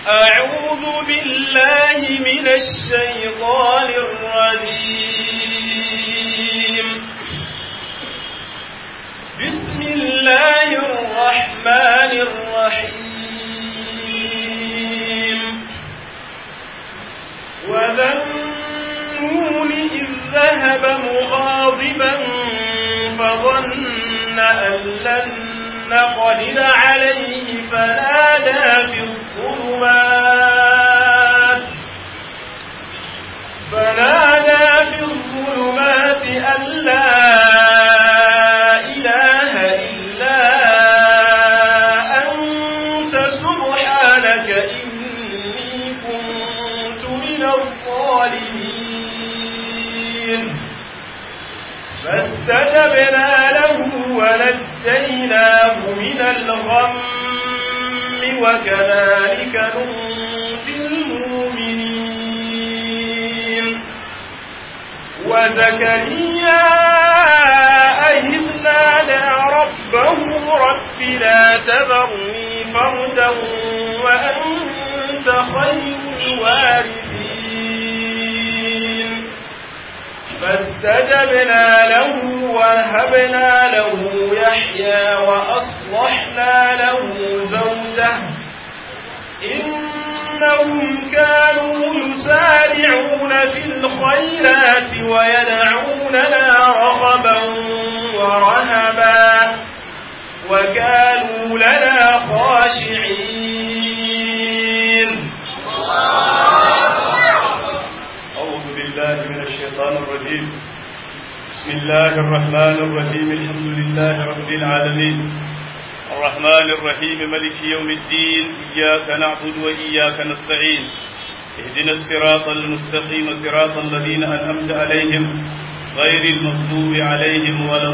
أعوذ بالله من الشيطان الرجيم بسم الله الرحمن الرحيم وذنون إذ ذهب مغاضبا فظن أن لن نقدر عليه فنادى في الظلمات فنادى في الظلمات أن لا إله إلا أنت سبحانك إني كنت من الظالمين فاستجبنا له ونجيناه من الغم وكذلك ننجي المؤمنين وزكريا إذ نادى ربه رب لا تذرني فردا وأنت خير الوارثين فاستجبنا له وهبنا له يحيى وأصلحنا له زوجه إنهم كانوا يسارعون في الخيرات ويدعوننا رغبا ورهبا وكانوا لنا خاشعين أعوذ بالله من الشيطان الرجيم بسم الله الرحمن الرحيم الحمد لله رب العالمين الرحمن الرحيم ملك يوم الدين إياك نعبد وإياك نستعين اهدنا الصراط المستقيم صراط الذين أنعمت عليهم غير المغضوب عليهم ولا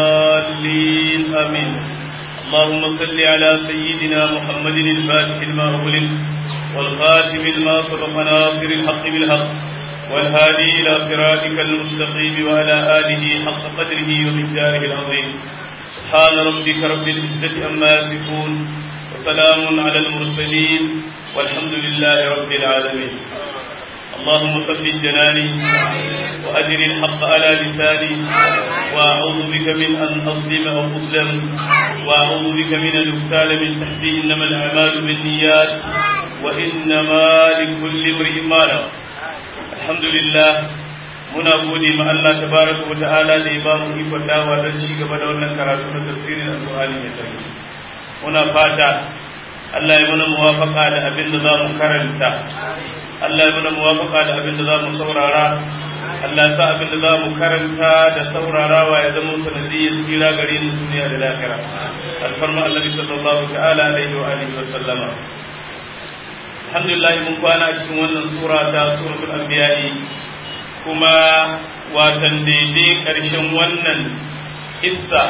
الضالين آمين اللهم صل على سيدنا محمد الفاتح لما أغلق والخاتم لما سبق ناصر الحق بالحق والهادي إلى صراطك المستقيم وعلى آله حق قدره ومقداره العظيم سبحان ربك رب العزة أما يصفون وسلام على المرسلين والحمد لله رب العالمين اللهم ثبت جناني وأجر الحق على لساني وأعوذ بك من أن أظلم أو أظلم وأعوذ بك من أن أغتال من تحتي إنما الأعمال بالنيات وإنما لكل امرئ ما نوى الحمد لله muna gode ma Allah tabaraka wa ta'ala da ya ba mu ikon dawa don ci gaba da wannan karatu na tafsirin alqur'ani mai tsarki muna fata Allah ya mana muwafaka da abin da za mu karanta Allah ya mana muwafaka da abin da za mu saurara Allah ya sa abin da za mu karanta da saurarawa ya zama sanadiyyar tsira gare mu duniya da lahira alfarma Allah sallallahu ta'ala alaihi wa alihi wa sallama alhamdulillah mun kwana a cikin wannan sura ta suratul anbiya'i kuma watan daidai ƙarshen wannan issa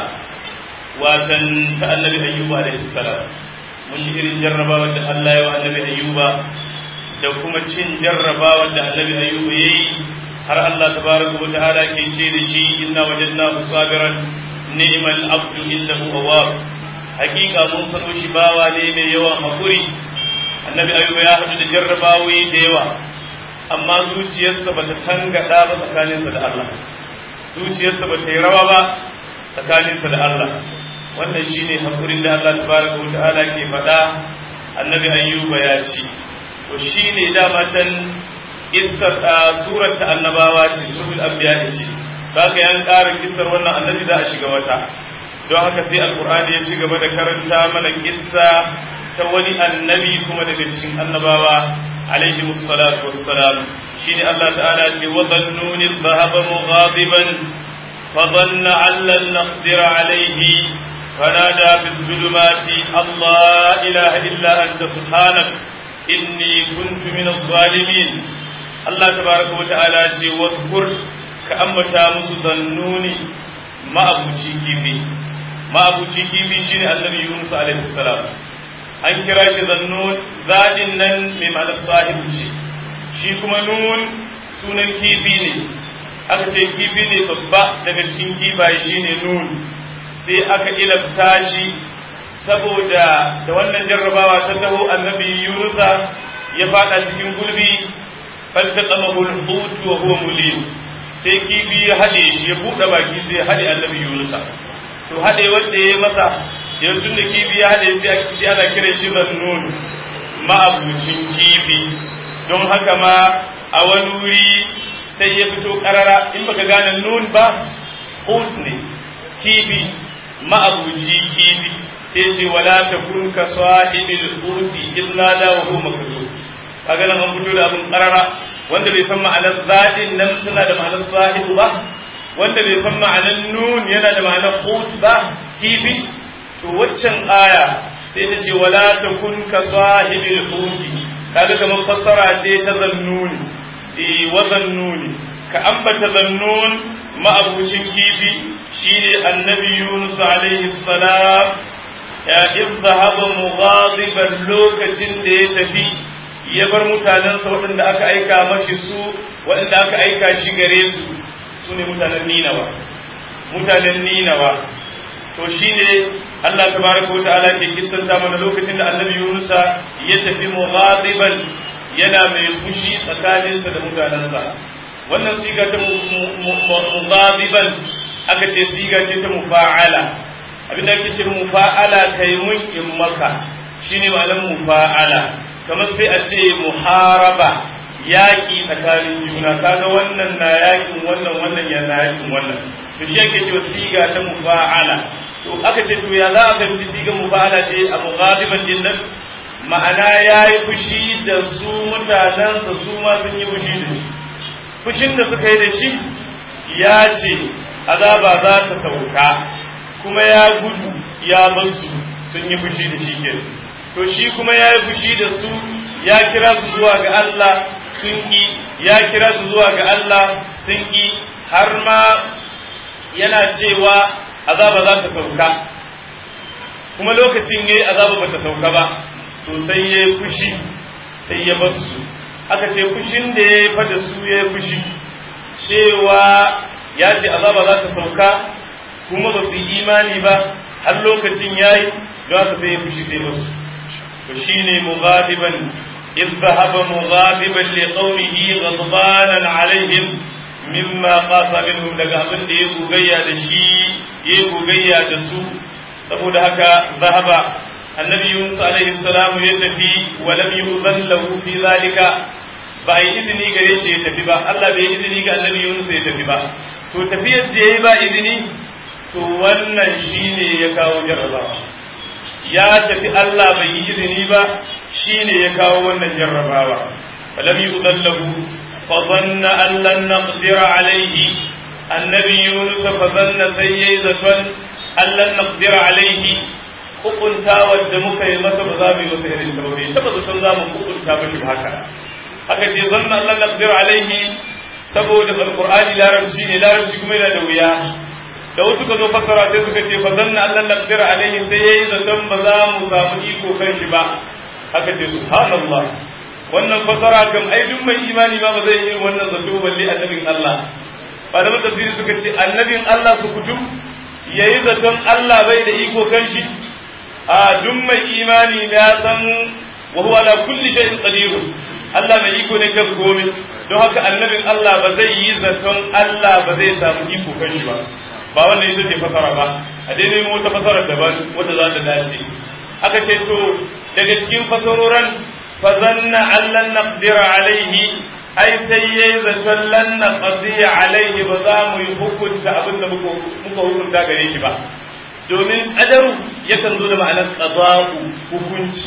watan ta annabi ayyuba alaihi salam mun yi irin jarrabawa da Allah ya wa annabi ayyuba da kuma cin jarrabawa da annabi ayyuba yayi har Allah tabaraka wa ta'ala ke ce da shi inna wajadnahu sabiran ni'mal abdu innahu awwab hakika mun sano shi bawa ne mai yawan hakuri annabi ayyuba ya haɗu da jarrabawoyi da yawa amma zuciyarsa ba ta tangada ba tsakaninsa da Allah zuciyarsa ba ta yi rawa ba tsakaninsa da Allah wannan shine hakurin da Allah tabaraka wa ta'ala ke faɗa annabi ayyuba ya ci to shine dama can kissar surar ta annabawa ce suratul anbiya ce kaga yan ƙara kissar wannan annabi za a shiga wata don haka sai alqur'ani ya ci gaba da karanta mana kissa ta wani annabi kuma daga cikin annabawa عليهم الصلاة والسلام شين الله تعالى وظنون الذهب مغاضبا فظن أن لن نقدر عليه فنادى في الظلمات الله إله إلا أنت سبحانك إني كنت من الظالمين الله تبارك وتعالى واذكر كأمتا متظنوني ما أبو كيفي ما أبو كيفي شين النبي يونس عليه السلام an kira shi zannun zaɗin nan mai ma'anar sahibu ce shi kuma nun sunan kifi ne aka ce kifi ne babba daga cikin kifaye shi ne nun sai aka ilabta shi saboda da wannan jarrabawa ta taho annabi yunusa ya fada cikin gulbi faltaqamahu al-hut wa huwa mulim sai kibi ya hade shi ya bude baki sai ya hade annabi Yunus to hade wanda ya masa yanzu da kibi ya hade sai ana kira shi mannun ma'abucin kibi don haka ma a wani wuri sai ya fito karara in baka gane nun ba hut ne kibi ma'abuci kibi sai ce wala takun ka sahibil huti illa la wa huwa makdud kaga nan an fito da abin karara wanda bai san ma'anar zadin nan suna da ma'anar sahibu ba wanda bai san ma'anar nun yana da ma'anar hut ba kibi to waccan aya sai ta ce wala takun ka sahibil huti kaga kamar fassara ce ta zannuni eh wa zannuni ka ambata zannun ma'abucin kifi shine annabi Yunus alaihi salam ya izhaba mughadiban lokacin da ya tafi ya bar mutanensa waɗanda aka aika mashi su waɗanda aka aika shi gare su su ne mutanen Ninawa mutanen Ninawa to shine Allah tabaraka wa ta'ala ke kissanta mana lokacin da annabi Yunus ya tafi mughadiban yana mai fushi tsakaninsa da mutanensa wannan siga ta mughadiban aka ce siga ce ta mufa'ala abinda ake ce mufa'ala kai mun in maka shine malam mufa'ala kamar sai a ce muharaba yaƙi tsakanin juna kaga wannan na yaƙin wannan wannan ya na yaƙin wannan to shi ake cewa siga ta mufa'ala to aka ce to ya za a fahimci siga mufa'ala ce a mughadiban din nan ma'ana yayi fushi da su mutanensa su ma sun yi fushi da shi fushin da suka yi da shi ya ce azaba za ta sauka kuma ya gudu ya bar su sun yi fushi da shi ke to shi kuma ya yi fushi da su ya kira su zuwa ga Allah sun yi ya kira su zuwa ga Allah sun yi har ma yana cewa azaba za ta sauka kuma lokacin yayi azaba ba ta sauka ba to sai ya yi fushi sai ya bar su aka ce fushin da ya fada su ya yi fushi cewa ya ce azaba za ta sauka kuma ba su yi imani ba har lokacin ya yi don haka sai ya fushi sai basu to shine mughadiban إذ ذهب مغاضبا لقومه غضبانا عليهم مما قاس منهم daga abin da ya gogayya da shi ya gogayya da su saboda haka zahaba annabi Yunus alaihi salam ya tafi wa lam yu'zan lahu fi zalika ba yi izini gare shi ya tafi ba Allah bai izini ga annabi Yunus ya tafi ba to tafiyar da yayi ba izini to wannan shine ya kawo jarrabawa ya tafi Allah bai yi izini ba shine ya kawo wannan jarrabawa falam yudallahu fa dhanna an lan naqdir alayhi annabi Yunus fa dhanna sai yayi zaton an lan naqdir alayhi hukunta wanda muka yi masa ba za mu yi masa irin ta ba bai taba zaton za mu hukunta mashi haka haka ce zanna Allah naqdir alaihi saboda alqur'ani larabci ne larabci kuma yana da wuya da wasu ka zo fassara sai suka ce fa zanna Allah naqdir alaihi sai yayi zaton ba za mu samu iko kan shi ba haka ce subhanallah wannan fassara kam ai duk mai imani ma ba zai yi wannan zato balle annabin Allah malaman tafsiri suka ce annabin Allah su kutum yayi zaton Allah bai da iko kan shi a duk mai imani ya san wa huwa ala kulli shay'in qadir Allah mai iko ne kan komai don haka annabin Allah ba zai yi zaton Allah ba zai samu iko kan shi ba ba wannan ita ce fasara ba a dai nemo wata fasara daban wanda za ta dace aka ce to daga cikin fasaroran fa zanna allan naqdira alaihi ai sai yayi zaton lan naqdi alaihi ba za mu yi hukunta abin da muka hukunta gare shi ba domin qadaru yakan zo da ma'anar qada'u hukunci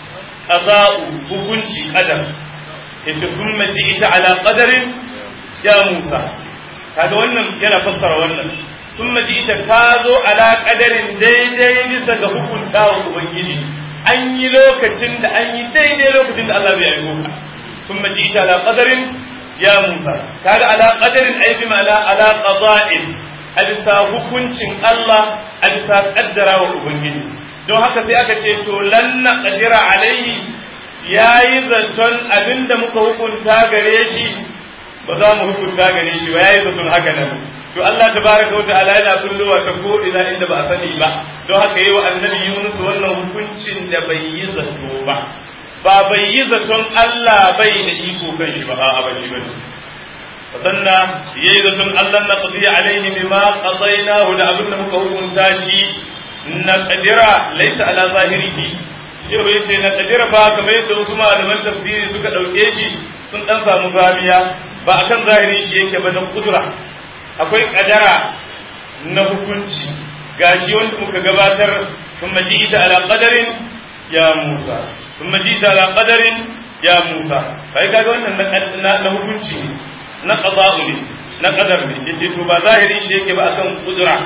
qada'u hukunci qadar yace thumma ji'ita ala qadarin ya Musa kaga wannan yana fassara wannan thumma ji'ita ka zo ala qadarin daidai bisa ga hukunta wa ubangiji an yi lokacin da an yi daidai lokacin da Allah bai aiko ka thumma ji'ita ala qadarin ya Musa kaga ala qadarin ai bi ma'ana ala qada'in a bisa hukuncin Allah a bisa kaddara wa ubangiji don haka sai aka ce to lanna qadira alaihi yayi zaton abinda muka hukunta gare shi ba za mu hukunta gare shi ba yayi zaton haka nan to Allah tabaraka wa ta'ala yana kullowa ta ko ina inda ba a sani ba don haka yi wa annabi Yunus wannan hukuncin da bai yi zato ba ba bai yi zaton Allah bai da iko kan shi ba a'a ba shi bane sannan yayi zaton Allah na qadiya alaihi bima qadainahu da abin da muka hukunta shi na qadira laysa ala zahirihi shi bai ce na qadira ba kamar yadda wasu malaman tafsiri suka dauke shi sun dan samu zamiya ba akan zahirin shi yake ba na kudura akwai kadara na hukunci gashi wanda muka gabatar sun maji ita ala qadarin ya Musa sun maji ita ala qadarin ya Musa kai kaga wannan na hukunci ne na qada'u ne na qadar ne yace to ba zahirin shi yake ba akan kudura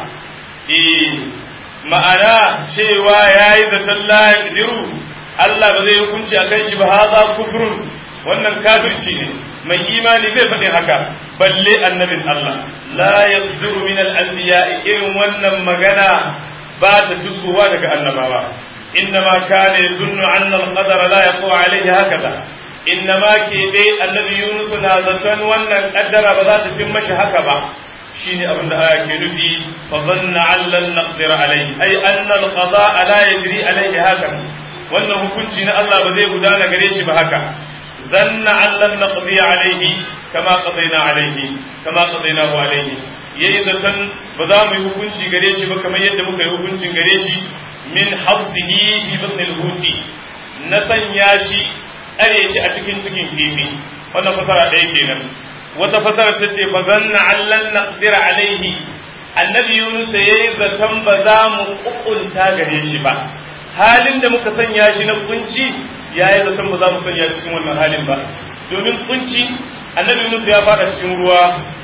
eh ma'ana cewa yayi da sallah yaqdiru Allah ba zai hukunci akan shi ba hada kufrun wannan kafirci ne mai imani zai faɗi haka balle annabin Allah la yasduru min al-anbiya irin wannan magana ba ta tukuwa daga annabawa innama kana yadunnu anna al-qadara la yaqwa alayhi hakada innama ke dai annabi Yunus na zaton wannan kaddara ba za ta cin mashi haka ba shine abin da aya ke nufi fa zanna allan naqdir alayhi ay anna al-qada la yajri alayhi hakada wannan hukunci na Allah ba zai gudana gare shi ba haka zanna allan naqdi alayhi kama qadaina alayhi kama qadainahu alayhi yayi zaton ba za mu yi hukunci gare shi ba kamar yadda muka yi hukuncin gare shi min hafsihi fi batn al-huti na sanya shi tsare shi a cikin cikin kifi wannan fasara ɗaya kenan wata fasara ta ce fa zanna allan naqdir alayhi annabi yunus yayi zaton ba za mu kukunta gare shi ba halin da muka sanya shi na kunci yayi zaton ba za mu sanya cikin wannan halin ba domin kunci annabi Yunus ya fada cikin ruwa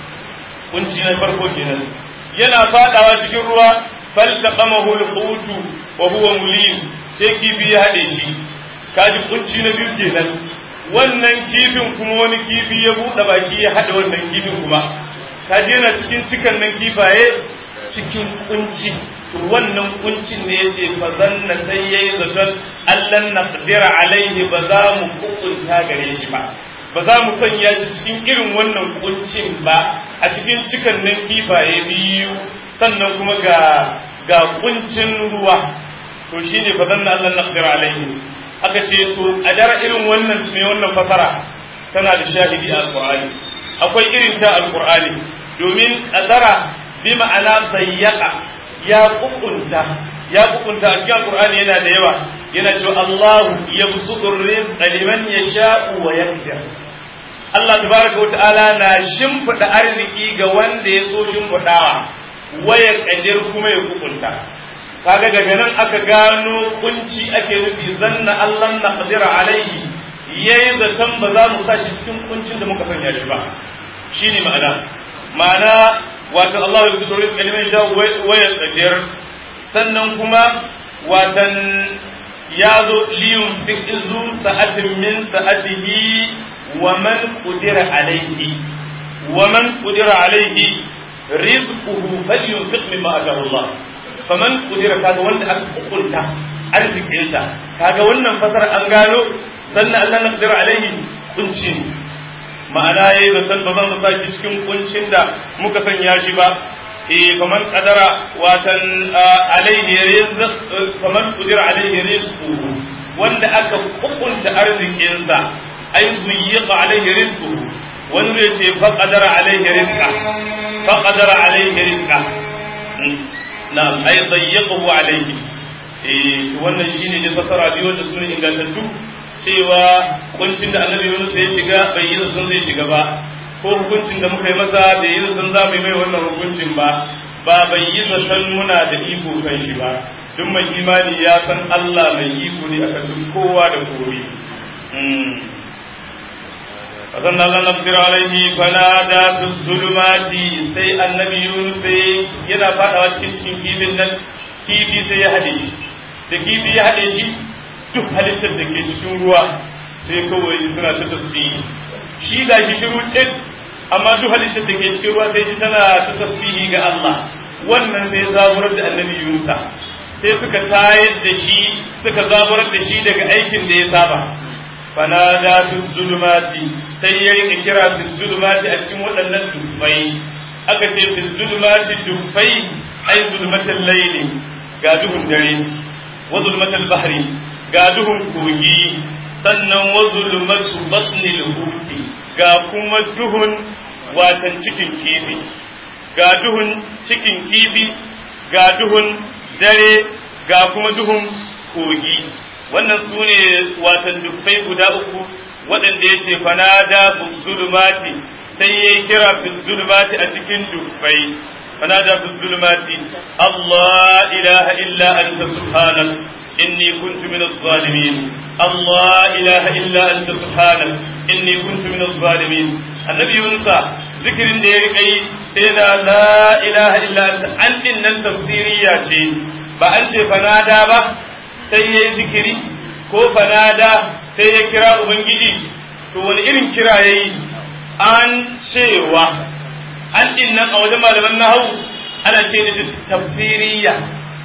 kunci na farko kenan yana fadawa cikin ruwa faltaqamahu alqutu wa huwa mulim sai kifi ya hade shi kaji kunci na biyu kenan wannan kifin kuma wani kifi ya buɗe baki ya hada wannan kifin kuma kaji yana cikin cikan nan kifaye cikin kunci to wannan kuncin ne yace fa zanna sai yayi zaton allan naqdira alaihi ba za mu kukunta gare shi ba ba za mu sanya shi cikin irin wannan kuncin ba a cikin cikan nan kifaye biyu sannan kuma ga ga kuncin ruwa to shine fa zanna allan naqdira alaihi aka ce to a dara irin wannan mai wannan fasara tana da shahidi a alqur'ani akwai irin ta alqur'ani domin qadara bi ma'ana sayyaqa ya kukunta ya kukunta a cikin alqur'ani yana da yawa yana cewa Allahu yabsutu rizqa liman yasha'u wa yaqdir Allah tabaraka wa ta'ala na shimfida arziki ga wanda ya so shimfidawa waya kadir kuma ya kukunta kaga daga nan aka gano kunci ake nufi zanna Allah na qadira alaihi yayi zaton ba za mu sa shi cikin kuncin da muka sanya shi ba shine ma'ana ma'ana wato Allah ya fito rizqa liman sha wa yaqdir sannan kuma watan ya zo liyun fi izu sa'atin min sa'atihi wa man qudira alayhi wa man qudira alayhi rizquhu falyunfiq mimma ataahu Allah faman qudira kaga wanda aka hukunta arzikinsa kaga wannan fasara an gano sannan Allah na qudira alayhi kunci ma'ana yayi da san ba zan mu saki cikin kuncin da muka sanya shi ba eh faman qadara watan alaihi rizq faman qudira alaihi rizquhu wanda aka hukunta arzikinsa ay zuyiqa alaihi rizquhu wanda ya ce fa qadara alaihi rizqa fa qadara alaihi rizqa na'am ay dayyiqahu alaihi eh wannan shine da fasara biyu da sunan ingantattu cewa kuncin da annabi Yunus ya shiga bai yi sun zai shiga ba ko hukuncin da muka yi masa bai yi zaton za mu yi mai wannan hukuncin ba ba bai yi zaton muna da iko kan shi ba duk mai imani ya san Allah mai iko ne akan duk kowa da kowa فظن الله نقدر عليه فنادى في الظلمات سي النبي يونس yana fadawa cikin cikin kifin nan kifi sai ya hade shi da kifi ya hade shi duk halittar da ke cikin ruwa sai kawai suna ta tasbihi shi ga shi shiru cin amma duk halittar da ke cikin ruwa sai ji tana ta tasbihi ga Allah wannan sai zaburar da annabi Yunusa sai suka tayar da shi suka zaburar da shi daga aikin da ya saba fanada fi zulumati sai ya rika kira fi zulumati a cikin waɗannan dubbai aka ce fi zulumati dubbai ai zulmatal layli ga duhun dare wa zulmatal bahri ga duhun kogi sannan wa zulmatu batnil huti ga kuma duhun watan cikin kifi ga duhun cikin kifi ga duhun dare ga kuma duhun kogi wannan su ne watan dubbai guda uku waɗanda ya ce fanada zulumati sai ya yi kira zulumati a cikin dubbai fanada zulumati Allah ilaha illa anta subhanak inni kuntu min zalimin Allah ilaha illa anta subhanak inni kuntu min zalimin annabi Yunusa zikirin da ya rika yi sai da la ilaha illa anta an din nan tafsiriya ce ba an ce fanada ba sai yayi zikiri ko fanada sai ya kira ubangiji to wani irin kira yayi an cewa an din nan a wajen malaman nahawu ana ce da tafsiriya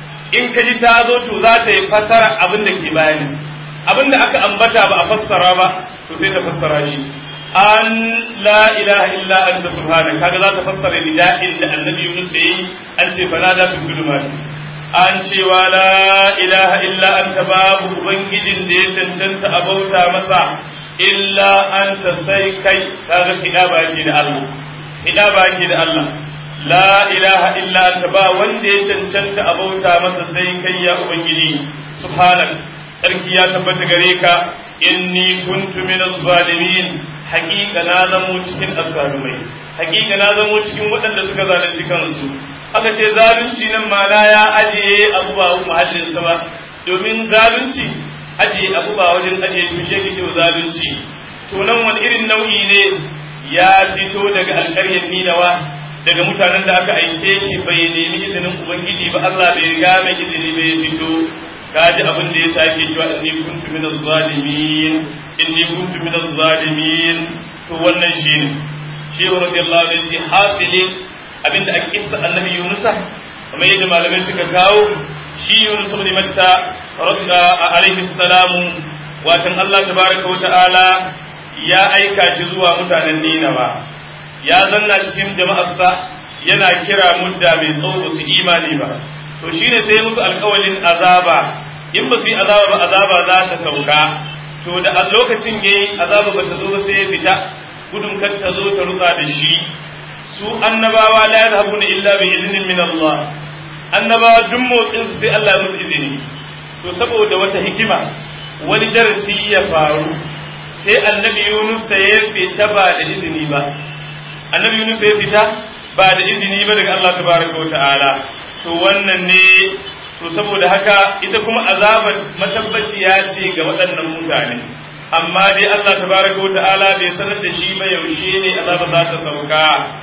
in ka ji ta zo to za ta yi fassara abin da ke bayani abin da aka ambata ba a fassara ba to sai ta fassara shi an la ilaha illa anta subhanaka kaga za ta fassara nida'in da annabi Yunus yayi an ce fala da fi zulumati an cewa la ilaha illa anta babu ubangijin da ya cancanta a bauta masa illa anta sai kai kaga kida baki da Allah kida baki da Allah la ilaha illa anta ba wanda ya cancanta a bauta masa sai kai ya ubangiji subhanak sarki ya tabbata gare ka inni kuntu minaz zalimin hakika na zamo cikin azzalumai hakika na zamo cikin waɗanda suka zalunci kansu aka ce zalunci nan mana ya ajiye abu ba muhallin sa ba domin zalunci ajiye abu ba wajen ajiye tushe kike zalunci to nan wani irin nau'i ne ya fito daga alƙaryar ninawa daga mutanen da aka aike shi bai nemi izinin ubangiji ba Allah bai ga mai izini bai fito kaji abin da ya sake cewa inni kuntu minaz zalimin inni kuntu minaz zalimin to wannan shine shi radiyallahu anhu shi hasili abinda ake kissa annabi Yunus kamar yadda malamai suka kawo shi Yunus ibn Matta radiyallahu alaihi salamu watan Allah tabaraka wa ta'ala ya aika shi zuwa mutanen Ninawa ya zanna cikin jama'arsa yana kira mudda mai tsawo su imani ba to shine sai musu alƙawalin azaba in ba su yi azaba ba azaba za ta sauka to da a lokacin yayi azaba ba ta zo ba sai ya fita gudun kar ta zo ta rutsa da shi su annabawa la yadhabuna illa bi idnin min Allah annabawa duk motsin su sai Allah ya musu izini to saboda wata hikima wani darasi ya faru sai annabi Yunus ya fita ba da izini ba annabi Yunus ya fita ba da izini ba daga Allah tabaraka wa ta'ala to wannan ne to saboda haka ita kuma azabar matabbaciya ce ga waɗannan mutane amma dai Allah tabaraka wa ta'ala bai sanar da shi ba yaushe ne azaba za ta sauka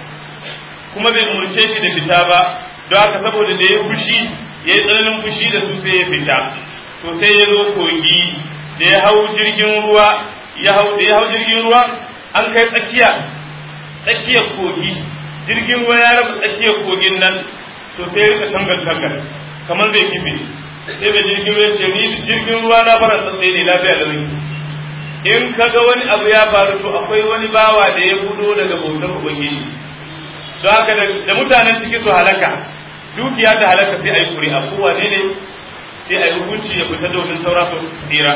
kuma bai umurce shi da fita ba don haka saboda da ya fushi ya yi tsananin fushi da su sai ya fita to sai ya zo kogi da ya hau jirgin ruwa ya hau da ya hau jirgin ruwa an kai tsakiya tsakiyar kogi jirgin ruwa ya raba tsakiyar kogin nan to sai ya rika tangal tangal kamar zai kife sai da jirgin ruwa ce ni jirgin ruwa na fara tsatsai ne lafiya da rai in ka ga wani abu ya faru to akwai wani bawa da ya gudo daga bautar ubangiji don haka da mutanen ciki su halaka dukiya ta halaka sai a yi kuri'a ko wane ne sai a yi hukunci ya fita domin saura su tsira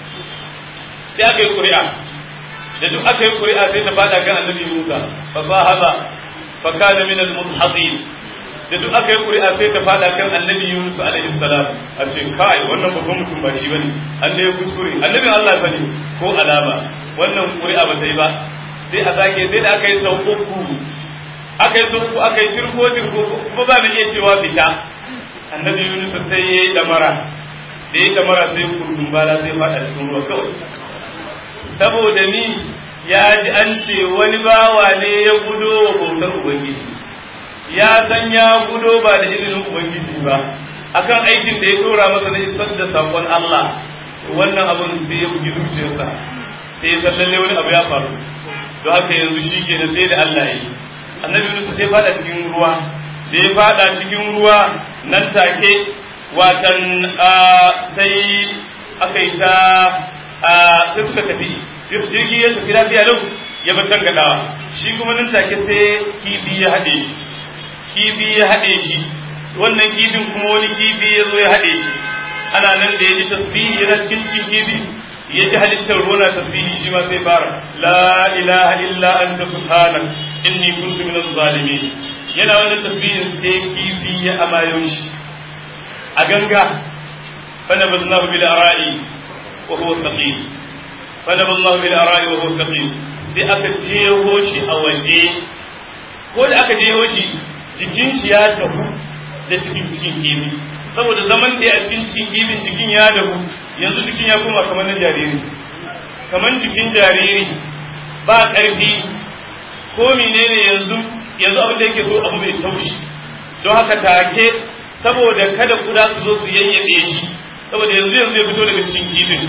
sai aka yi kuri'a da duk aka yi kuri'a sai ta fada kan annabi Musa fa sahaba fa kana min al-mudhadin da duk aka yi kuri'a sai ta fada kan annabi Yunus alaihi salam a ce kai wannan babban mutum ba shi bane an da ya kuskure annabi Allah fa ne ko alama wannan kuri'a ba ta yi ba sai a sake sai da aka yi sau uku aka yi sau uku aka yi cirko cirko kuma ba mai iya cewa fita annabi Yunus sai ya yi damara da ya yi damara sai kurdun bala sai fada cikin ruwa kawai saboda ni ya ji an ce wani bawa ne ya gudo wa bautar ubangiji ya san ya gudo ba da izinin ubangiji ba akan aikin da ya dora masa na isar da sakon Allah wannan abun sai ya bugi zuciyarsa sai ya san lalle wani abu ya faru don haka yanzu shi ke sai da Allah ya yi annabi Yunus sai fada cikin ruwa da ya fada cikin ruwa nan take watan sai aka yi ta sai suka tafi jirgi ya tafi lafiya lau ya bar tangadawa shi kuma nan take sai kibi ya haɗe shi kibi ya haɗe shi wannan kibin kuma wani kibi ya zo ya haɗe shi ana nan da ya ji tasbihi yana cikin cikin kibi ya ji halittar ruwa na tasbihi shi ma sai fara la ilaha illa anta subhanak inni kuntu minaz zalimin yana wani tasbihin sai kifi ya amayo shi a ganga fana baznahu bil ara'i wa huwa saqim fana baznahu bil ara'i wa huwa saqim sai aka jeho shi a waje ko da aka jeho shi jikin shi ya tafi da cikin cikin kifi saboda zaman da a cikin cikin kifin jikin ya dahu yanzu jikin ya koma kamar na jariri kamar jikin jariri ba ƙarfi ko menene yanzu yanzu abin da yake so abu mai taushi don haka take saboda kada kuda su zo su yayyabe shi saboda yanzu yanzu ya fito daga cikin kifin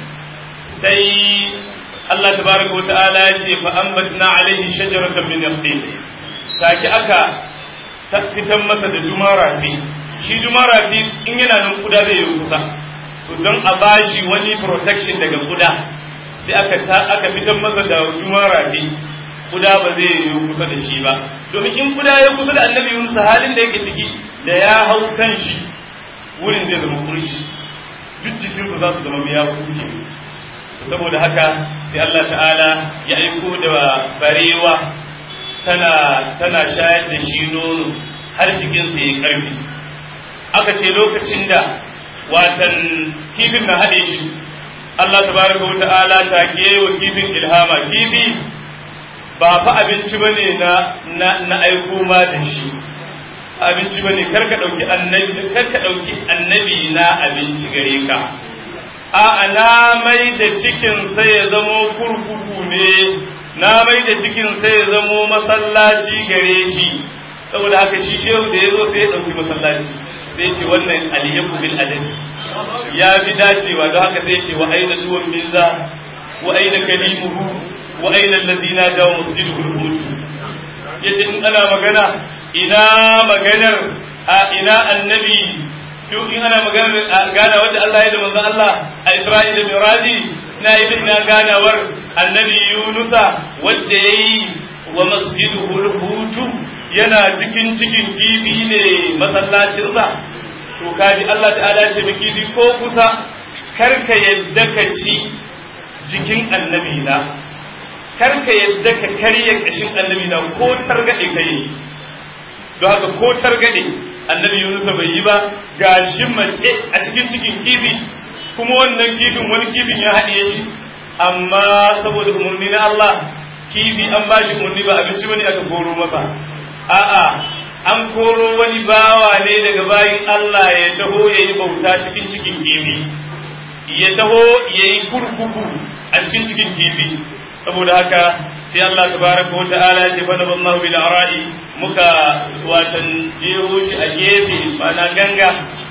sai Allah tabaraka wa ta'ala ya ce fa ambatna alaihi shajaratan min yaqtin take aka fitan masa da jumara fi shi jumara fi in yana nan kuda zai yi kusa to don a bashi wani protection daga kuda sai aka aka fitan masa da jumara fi kuda ba zai yi kusa da shi ba domin in kuda ya kusa da annabi Yunus halin da yake ciki da ya hau kan shi wurin zai zama kurshi duk jikin za su zama ya kuke saboda haka sai Allah ta'ala ya aiko da barewa tana tana shayar da shi nono har jikinsa ya karfi aka ce lokacin da watan kifin na haɗe shi Allah tabaraka wa ta'ala ta wa kifin ilhama kifi ba fa abinci bane na na na aiko ma da shi abinci bane karka dauki annabi karka dauki annabi na abinci gare ka a na mai da cikin sai ya zamo kurkuku ne na mai da cikin sai ya zamo masallaci gare shi saboda haka shi shehu da ya zo sai ya dauki masallaci sai ce wannan aliyaku bil adabi ya fi dacewa don haka sai ce wa aina duwan minza wa aina kalimuhu wa aina allazina jawo masjiduhu al-hudu yace in ana magana ina maganar a ina annabi duk in ana maganar gana wanda Allah ya da manzon Allah a Isra'ila Miraji na yi ina ganawar annabi Yunusa wanda yayi wa masjiduhu al-hudu yana cikin cikin kifi ne masallacinsa to kaji Allah ta'ala ce kifi ko kusa karka yadda ka ci jikin annabi na karka yadda ka karya kashin annabi na ko targade ka yi don haka ko targade annabi Yunus bai yi ba gashi mace a cikin cikin kifi kuma wannan kifin wani kifin ya haɗiye shi amma saboda umarni na Allah kifi an ba shi umarni ba abinci bane aka koro masa a'a an koro wani bawa ne daga bayin Allah ya taho ya yi bauta cikin cikin kifi ya taho ya yi kurkuku a cikin cikin kifi saboda haka sai Allah tabaraka wa ta'ala ya ce fa naballahu bil ara'i muka watan jeho shi a gefe na ganga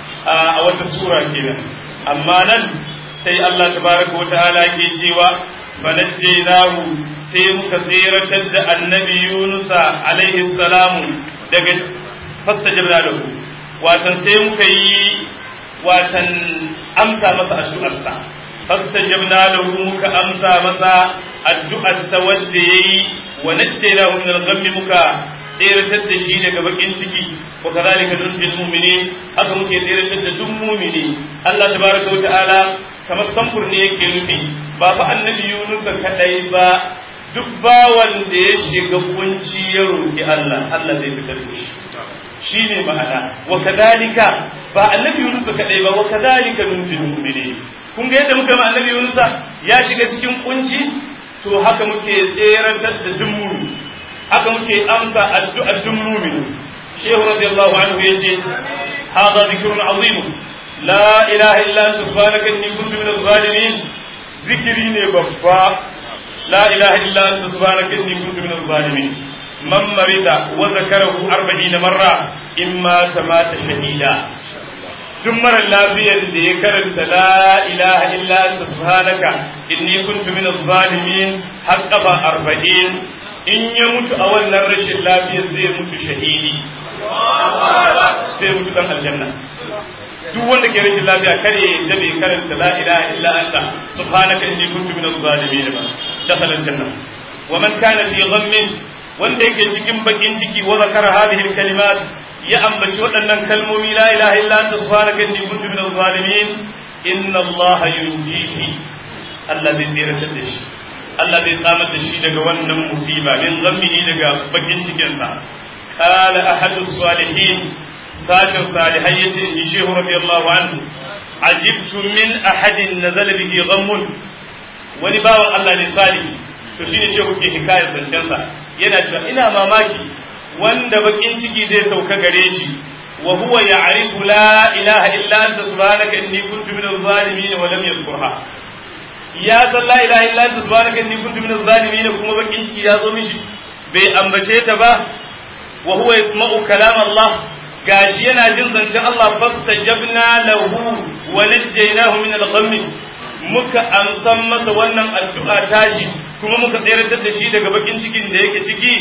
a wata sura kenan amma nan sai Allah tabaraka wa ta'ala ke cewa fanajjaynahu sai muka tseratar da annabi Yunusa alaihi salamu daga fastajabna lahu watan sai muka yi watan amsa masa addu'arsa fastajabna lahu muka amsa masa addu'arsa wanda yayi wa najjaynahu min al-ghammi muka tseratar da shi daga bakin ciki wa kadhalika nunjil mu'minin haka muke tseratar da duk mu'mini Allah tabaraka wa ta'ala kamar samfur ne yake nufi ba fa annabi Yunus kadai ba duk bawan da ya shiga kunci ya roki Allah Allah zai fitar da shi shine ma'ana wa kadhalika ba annabi Yunus kadai ba wa kadhalika nunjil mu'minin kun ga yadda muka ma annabi Yunus ya shiga cikin kunci to haka muke tseratar da duk mu'mini haka muke amsa addu'ar duk mu'mini shehu radiyallahu anhu yace hadha dhikrun azim la ilaha illa anta subhanaka inni kuntu minaz zalimin zikiri ne babba la ilaha illa anta subhanaka inni kuntu minaz zalimin man marida wa zakarahu 40 marra imma tamata shahida duk mara lafiyar da ya karanta la ilaha illa anta subhanaka inni kuntu minaz zalimin har kafa 40 in ya mutu a wannan rashin lafiyar zai mutu shahidi zai mutu dan aljanna duk wanda ke rashin lafiya kare ya yadda bai karanta la ilaha illa anta subhanaka inni kuntu minaz zalimin ba dakhala aljanna wa man kana fi ghammin wanda yake cikin bakin ciki wa zakara hadhihi alkalimat ya ambaci waɗannan kalmomi la ilaha illa anta subhanaka inni kuntu minaz zalimin inna allaha yunjihi Allah zai tsiratar da shi Allah zai tsamar da shi daga wannan musiba min zammihi daga bakin cikinsa qala ahadu salihin sashin salihai yace in shehu radiyallahu anhu ajibtu min ahadin nazala bihi ghammun wani bawan Allah ne salihi to shine shehu ke hikayar zancensa yana cewa ina mamaki wanda bakin ciki zai sauka gare shi wa huwa ya'rifu la ilaha illa anta subhanaka inni kuntu minaz zalimin wa lam yadhkurha ya san la ilaha illa anta subhanaka inni kuntu minaz zalimin kuma bakin ciki ya zo mishi bai ambace ta ba wa huwa yasma'u kalam Allah gashi yana jin zancen Allah fastajabna lahu wa najjaynahu min al-ghamm muka amsan masa wannan addu'a tashi kuma muka tsayar da shi daga bakin cikin da yake ciki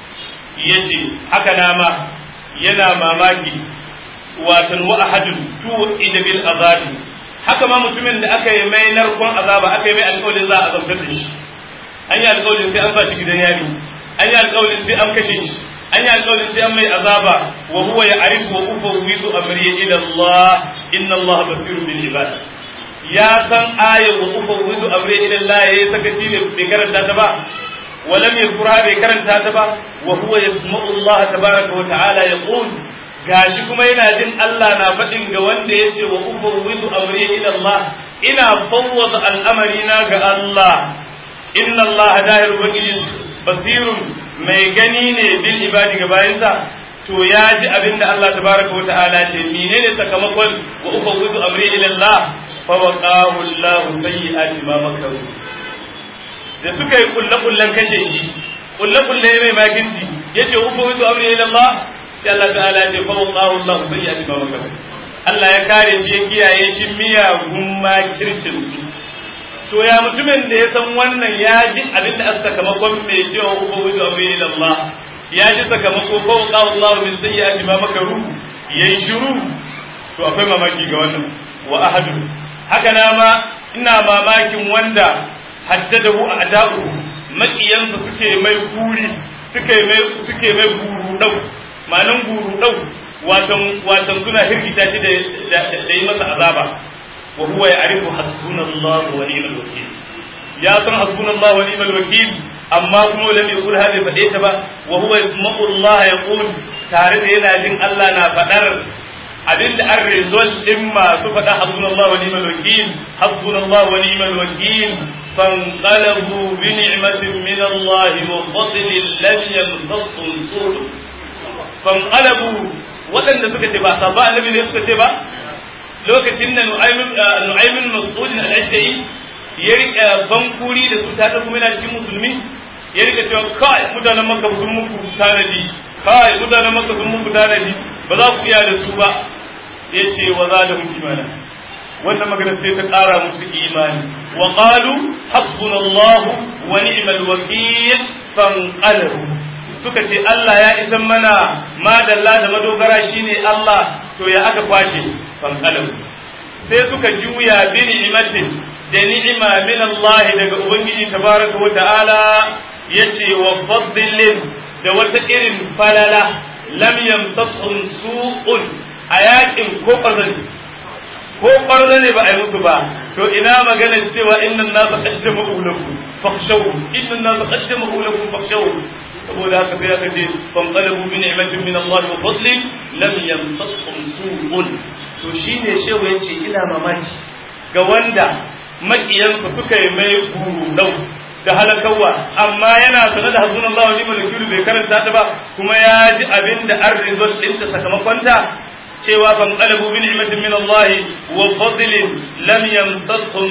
yace haka nama yana mamaki watan wa ahadun tu ida bil azabi haka ma mutumin da aka yi mai narkon azaba aka yi mai alƙawarin za a azabtar da shi an yi alƙawarin sai an sa shi gidan yari an yi alƙawarin sai an kashe shi an yi alƙawarin sai an mai azaba wa huwa ya arifu wa ufawwidu amri ila Allah inna Allah basirun bil ibad ya san aya wa ufawwidu amri ila Allah yayi sakaci ne bai karanta ta ba ولم يذكرها بكرن تاتبا وهو يسمع الله تبارك وتعالى يقول gashi kuma yana jin Allah na faɗin ga wanda ya ce wa ufawwidu amri ila Allah ina fawwada al'amari na ga Allah inna Allah dahir ubangiji basirun mai gani ne bil ibadi ga bayansa to ya ji abin da Allah tabaraka wa ta'ala ce menene sakamakon wa ufawwidu amri ila Allah fa waqahu Allah sayyi'ati ma makaru da suka yi kulle-kullen kashe shi kulle-kulle mai makinci ya ce uku wizu amri ila Allah sai Allah ta'ala ya ce fa wallahu Allah sai ya ba maka Allah ya kare shi ya kiyaye shi miyagun makircin su to ya mutumin da ya san wannan ya ji abin da aka sakamakon mai cewa uku wizu amri ila Allah ya ji sakamako fa wallahu Allah min sayyi'ati ma makaru yayi shiru to akwai mamaki ga wannan wa ahadu haka na ma ina mamakin wanda haddadahu a da'u maƙiyansa suke mai guri suke mai suke mai guru dau malan guru dau watan watan suna hirgita shi da da yi masa azaba wa huwa ya'rifu hasbunallahu wa ni'mal wakeel ya san hasbunallahu wa ni'mal wakeel amma kuma lam yaqul hadi fade ta ba wa huwa yasma'u Allah yaqul tare da yana jin Allah na fadar abinda an result din masu faɗa hasbunallahu wa ni'mal wakeel hasbunallahu wa ni'mal wakeel فانقلبوا بنعمة من الله وفضل لم يمتصهم سوء فانقلبوا waɗanda suka ce ba sabba annabi ne suka ce ba lokacin da nu'aymin mas'udin al-ashari ya rika bankuri da su ta kuma yana cikin musulmi ya rika cewa kai mutanen makka sun muku tanadi kai mutanen makka sun muku tanadi ba za ku iya da su ba yace wa za da muku imana wannan magana sai ta ƙara musu imani wa qalu hasbunallahu wa ni'mal wakeel fanqalabu suka ce Allah ya isan mana madalla da madogara shine Allah to ya aka kwashe fanqalabu sai suka juya bi ni'matin da ni'ima min Allah daga ubangiji tabaraka wa ta'ala yace wa fadlin da wata irin falala lam yamtasum su'un a yakin ko ƙarzani ko ƙwarza ne ba a yi musu ba to ina maganar cewa innan nasu qaddama ulakum fakhshaw innan nasu qaddama ulakum fakhshaw saboda haka sai aka ce fan qalabu bi ni'matin min Allah wa fadlin lam yamsashum su'un to shine shehu yace ina mamaki ga wanda makiyansa suka yi mai gurudau da halakawa amma yana sanar da hazun Allah wa ni'mal wakil bai karanta ta ba kuma ya ji abin da an result ɗinta sakamakonta cewa ban qalabu bi ni'matin min Allah wa fadlin lam yamsashum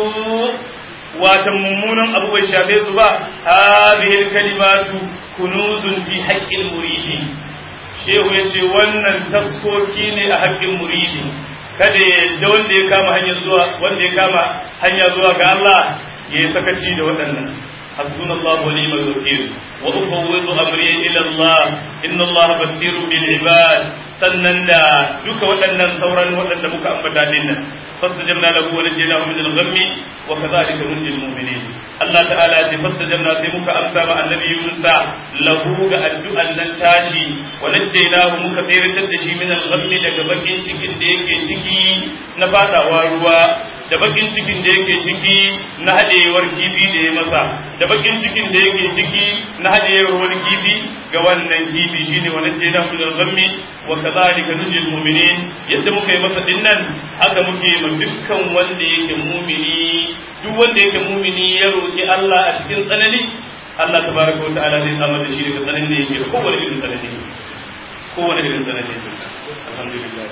su wata mummunan abu bai shafe su ba hadhihi kalimatu kunuzun fi haqqil muridi shehu yace wannan taskoki ne a haƙƙin muridi kada da wanda ya kama hanya zuwa wanda ya kama hanya zuwa ga Allah ya yi sakaci da waɗannan حسبنا الله ونعم الوكيل وأفوض أمري إلى الله إن الله بصير بالعباد sannan da duka waɗannan sauran waɗanda muka ambata din nan fastajabna lahu wa najjaynahu min al-ghammi wa kadhalika nunji al-mu'minin Allah ta'ala ya fastajabna sai muka amsa ma annabi Yunus lahu ga addu'an nan tashi wa najjaynahu muka tsiratar da shi min al-ghammi daga bakin cikin da yake ciki na fadawa ruwa da bakin cikin da yake ciki na haɗewar kifi da ya masa da bakin cikin da yake ciki na haɗewar wani kifi ga wannan kifi shine wa najjayna min al-ghammi wa kadhalika nunjil mu'minin yadda muka yi masa dinnan haka muke ma dukkan wanda yake mu'mini duk wanda yake mu'mini ya roki Allah a cikin tsanani Allah tabaraka wa ta'ala zai samar da shi daga tsananin da yake da kowane irin tsanani kowane irin tsanani alhamdulillah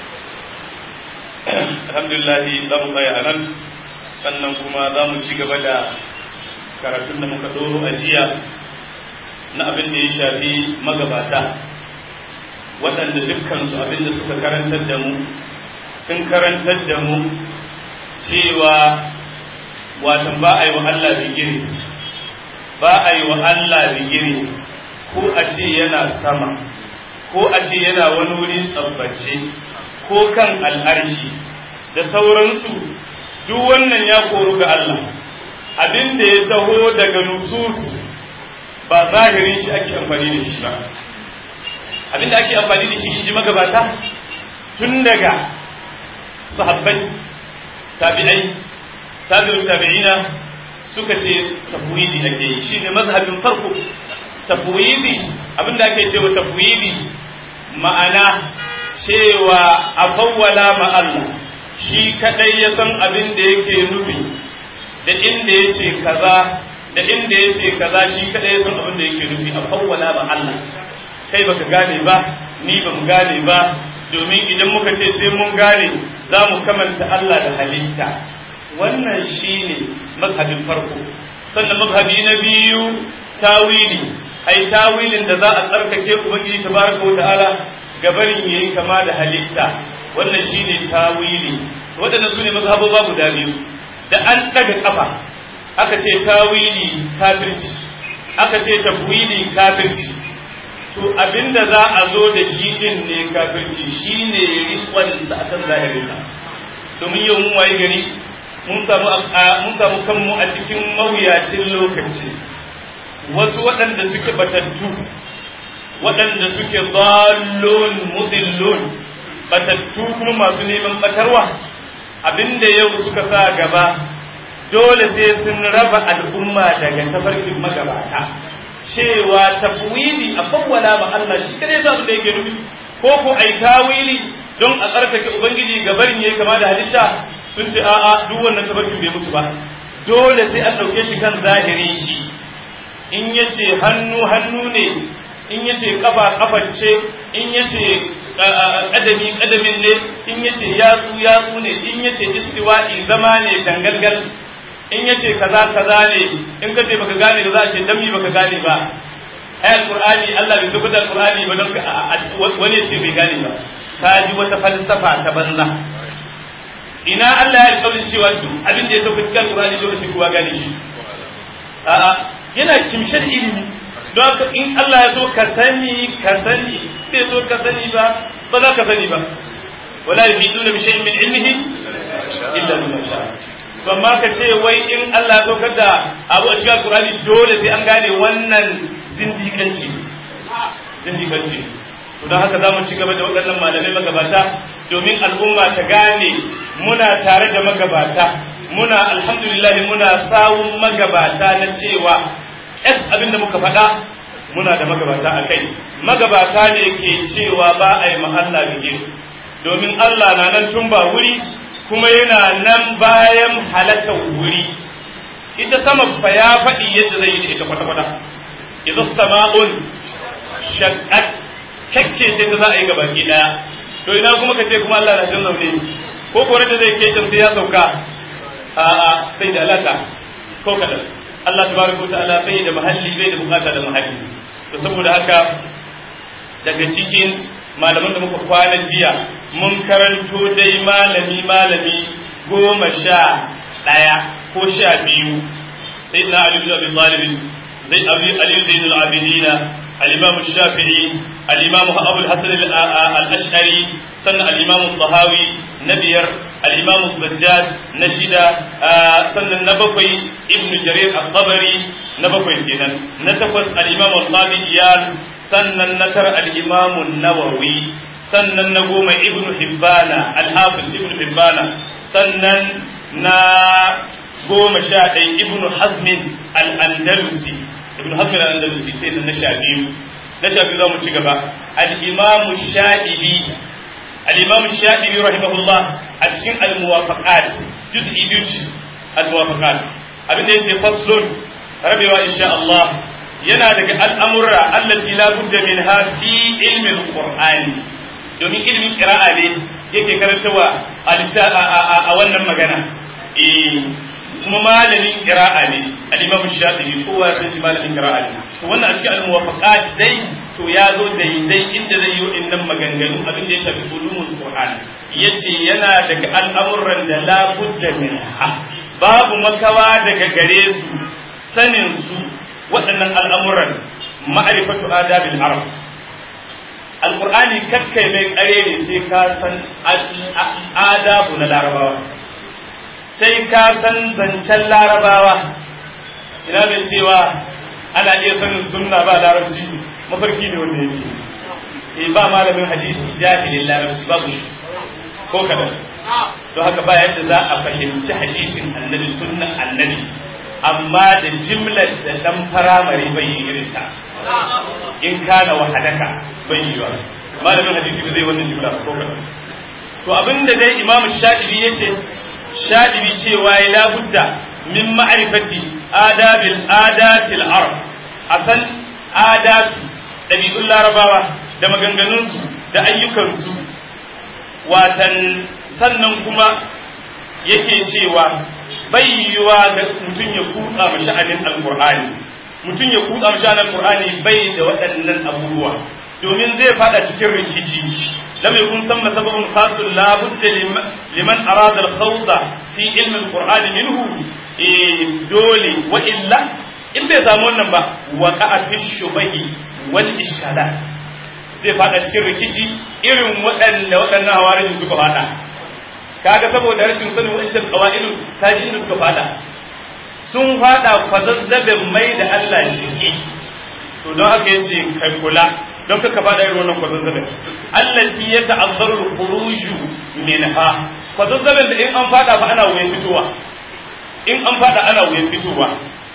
alhamdulillah za mu tsaya a nan sannan kuma za mu ci gaba da karatun da muka doro a jiya na abin da ya shafi magabata waɗanda dukkansu abin da suka karantar da mu sun karantar da mu cewa watan ba a yi wa Allah bigire ba a yi wa Allah bigire ko a ce yana sama ko a ce yana wani wuri tsabbace ko kan al'arshi da sauransu duk wannan ya koru ga Allah abin da ya taho daga nusus ba zahirin shi ake amfani da shi ba abin da ake amfani da shi in ji magabata tun daga sahabbai tabi'ai tabi'in tabi'ina suka ce tafwidi ake yi shi ne mazhabin farko tafwidi abin da ake cewa tafwidi ma'ana cewa a fawwala ma Allah shi kadai ya san abin da yake nufi da inda ya ce kaza da inda ya ce kaza shi kadai ya san abin da yake nufi a fawwala ma Allah kai baka gane ba ni ba mu gane ba domin idan muka ce sai mun gane za mu kamanta Allah da halitta wannan shine mazhabin farko sannan mazhabi na biyu tawili ai tawilin da za a tsarkake ubangiji tabaraka wa ta'ala gabarin yayi kama da halitta wannan shine tawili waɗannan sune mazhaboba guda biyu da an daga kafa aka ce tawili kafirci aka ce tafwili kafirci to abinda za a zo da shi din ne kafirci shine riƙon da akan zahirin domin yau mun waye gari mun samu mun samu kanmu a cikin mawuyacin lokaci wasu waɗanda suke batattu waɗanda suke zallon mudillon batattu kuma masu neman batarwa abinda yau suka sa gaba dole sai sun raba al'umma daga tafarkin magabata cewa tafwili a fawwala ma Allah shi kadai za da yake nufi ko ko ai tawili don a tsarkake ubangiji gabarin yayi kama da halitta sun ce a'a duk wannan tafarkin bai musu ba dole sai an dauke shi kan zahirin shi in yace hannu hannu ne in yace kafa kafar ce in yace kadami kadamin ne in yace yatsu yatsu ne in yace istiwa'i zama ne dangalgal in yace kaza kaza ne in kace baka gane ba za a ce dami baka gane ba ayat qur'ani Allah bai tabbata qur'ani ba don wani yace bai gane ba ka ji wata falsafa ta banza ina Allah ya alƙawarin cewa duk abin da ya tafi cikin qur'ani lokacin kowa gane shi a'a yana kimshin ilimi don haka in Allah ya so ka sani ka sani bai so ka sani ba ba za ka sani ba wala yufiduna bi shay'in min ilmihi illa bima sha'a to amma ka ce wai in Allah ya saukar da abu a cikin Qur'ani dole sai an gane wannan zindiƙanci zindiƙanci to don haka za mu ci gaba da waɗannan malamai magabata domin al'umma ta gane muna tare da magabata muna alhamdulillah muna sawun magabata na cewa yas abin da muka faɗa muna da magabata a kai magabata ne ke cewa ba a yi mahalla bige domin Allah na nan tun ba wuri kuma yana nan bayan halakar wuri ita sama fa ya faɗi yadda zai yi da ita kwata-kwata idza sama'un shaqqat kakke ce ta za a yi gaba ki daya to ina kuma ka ce kuma Allah na jin zaune ko ko da zai ke sai ya sauka a a sai da alaka ko kadan Allah tabaraka wa ta'ala bai da mahalli bai da bukata da mahalli to saboda haka daga cikin malaman da muka kwana jiya mun karanto dai malami malami goma sha ɗaya ko sha biyu sai na Ali bin Abi Talib zai Abi Ali Zain al-Abidin al-Imam Shafi'i al-Imam Abu al-Hasan al-Ash'ari sannan al-Imam al-Tahawi na biyar al-Imam al-Zajjaj na shida sannan na bakwai Ibn Jarir al-Tabari na bakwai kenan na takwas al-Imam al-Qadi Iyal sannan na tara al-Imam an-Nawawi sannan na goma ibnu hibbana al-hafiz ibnu hibbana sannan na goma sha ɗaya ibn hazmin al-andalusi ibn hazmin al-andalusi sai na sha biyu na sha biyu za mu ci gaba al-imamu sha'ibi al-imamu sha'ibi rahimahullah a cikin al-muwafaqat juz'i biyu ce al-muwafaqat abin da yake faslun rabewa insha Allah yana daga al'amurra allati la budda minha fi ilmi al-qur'ani domin ilmin qira'a ne yake karantawa a wannan magana kuma malamin qira'a ne al-imam shafi'i kowa sai shi malamin qira'a ne to wannan a cikin al-muwafaqat dai to ya zo daidai inda zai yi wa'annan maganganu abin da ya shafi ulumul qur'an yace yana daga al'amuran da la budda minha babu makawa daga gare su sanin su waɗannan al'amuran ma'rifatu adabil arab alqur'ani kakkai mai kare ne sai ka san adabu na larabawa sai ka san zancen larabawa ina mai cewa ana iya sanin sunna ba larabci mafarki ne wanda yake eh ba malamin hadisi jahilin larabci babu shi ko kadan to haka ba yadda za a fahimci hadisin annabi sunnan annabi amma da jimlar da dan firamare bai yi irin ta in kana wahadaka bai yi ba malamin hadisi ba zai wannan jimla ko kadan to abinda dai imam shafi'i yace shaɗibi cewa ya labudda min ma'arifati adabil adatil arab a san adatu ɗabi'un larabawa da maganganunsu da ayyukansu watan sannan kuma yake cewa bai yiwa ga mutum ya kutsa ma sha'anin alqur'ani mutum ya kutsa ma sha'anin alqur'ani bai da waɗannan abubuwa domin zai fada cikin rikici لم يكن ثم سبب خاص لا بد لمن أراد الخوض في علم القرآن منه دولي وإلا in bai samu wannan ba wa ka'a fi shubahi wal iskalat zai fada cikin rikici irin waɗanda waɗannan hawarin suka fada kaga saboda rashin sanin wancan qawaidun taji inda suka fada sun fada kwazazzabin mai da Allah jiki to don haka yace kai kula don ka faɗa irin wannan kwazazzabin allati ya ta'azzaru al-khuruju minha kwazazzabin da in an faɗa fa ana wuyan fitowa in an faɗa ana wuyan fitowa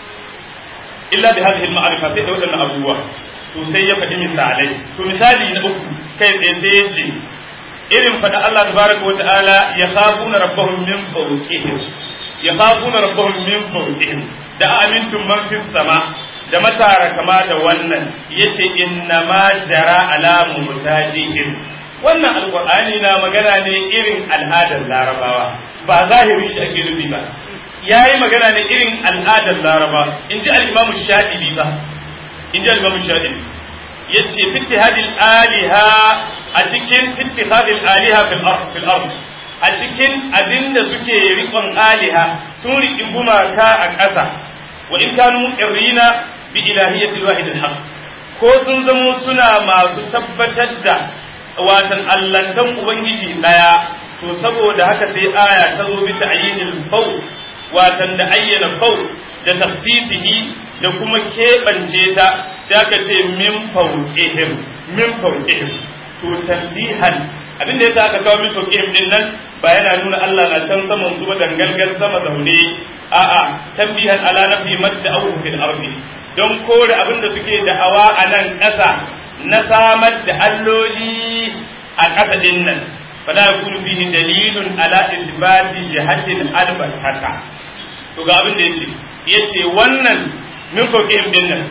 illa bi hadhihi al-ma'rifa sai da wadannan abubuwa to sai ya faɗi misalai to misali na uku kai tsaye sai ya ce irin faɗa Allah tabaraka wa ta'ala ya khafuna rabbahum min fawqihim ya khafuna rabbahum min fawqihim da amintum man fis sama da matara kama da wannan yace inna ma jara ala mutajihim wannan alqur'ani na magana ne irin al'adar larabawa ba zahirin shi ake nufi ba yayi magana ne irin al'adar laraba in ji al-imam shadibi ba in ji al-imam shadibi yace fittihadil aliha a cikin fittihadil aliha fil ard fil ard a cikin abinda suke riƙon aliha sun riƙi gumaka a ƙasa wa in kanu irrina bi ilahiyyati wahid al ko sun zamo suna masu tabbatar da watan allantan ubangiji daya to saboda haka sai aya ta zo bi ta'yinil faw watan da ayyana faw da tafsisihi da kuma keɓance ta sai aka ce min fawqihim min fawqihim to tanbihan abin da yasa aka kawo min fawqihim din nan ba yana nuna Allah na can saman su ba dangalgal sama zaune a'a tanbihan ala nafi madda aw fil ardi don kore abin da suke da'awa a nan ƙasa na samar da alloli a ƙasa din nan fala yakunu fihi dalilun ala isbati jihatin albatata to ga abin da yace yace wannan min fawqihim din nan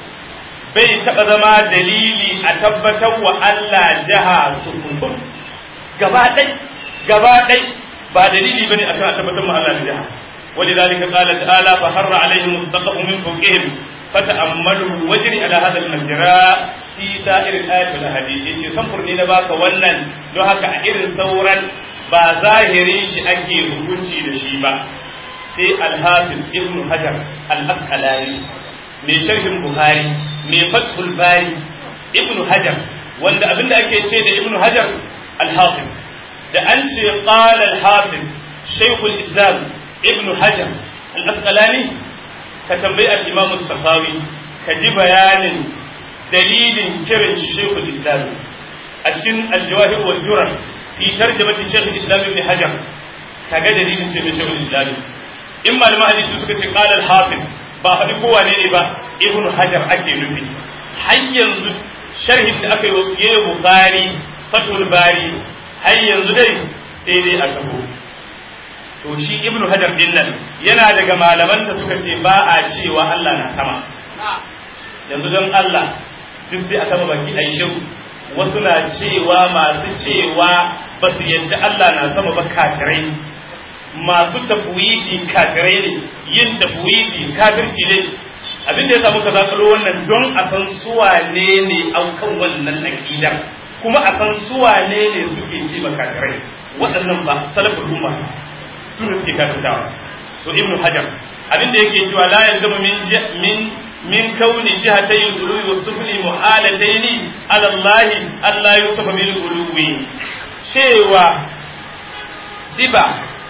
bai taba zama dalili a tabbatar wa Allah jaha sukun gaba ɗai gaba ɗai ba dalili bane akan a tabbatar wa Allah jaha ولذلك قال تعالى فحر عليهم السقف من فوقهم فتأملوا وجري على هذا المجرى في سائر الآيات والأحاديث يجي سنفر لنا باك ونن لو هكا إرن ثورا با ظاهري شي أكي hukunci da shi ba sai alhafiz ibn hajar al-asqalani mai sharhin buhari mai fathul bari ibn hajar wanda abinda ake ce da ibn hajar al-hafiz da an ce qala al-hafiz shaykhul islam ibn hajar al-asqalani ka tambayi al-imam as-safawi ka ji bayanin dalilin kiran shi shaykhul islam a cikin al-jawahir wal durar fi tarjamati shaykh islam ibn hajar kaga dalilin ce mai shawul islami in malaman hadisi suka ce qala al-hafiz ba faɗi kowa ne ba ibn hajar ake nufi har yanzu sharhin da aka yi wa yayi bukhari fatul bari har yanzu dai sai dai a tabo to shi ibn hajar din nan yana daga malaman da suka ce ba a cewa Allah na sama yanzu don Allah duk sai a sama baki a yi wasu na cewa masu cewa ba su yadda Allah na sama ba kafirai masu tafwidi kafirai ne yin tafwidi kafirci ne abin da ya samu ka zakalo wannan don a san suwa ne ne aukan wannan aqidar kuma a san suwa ne ne suke ce ba kafirai waɗannan ba salafin umma su ne suke kafirtawa to ibnu hajar abin da yake cewa la yalzamu min min min kauni jihatay al-uluwi wa sufli muhalatayn ala Allah Allah yusafa bil uluwi cewa siba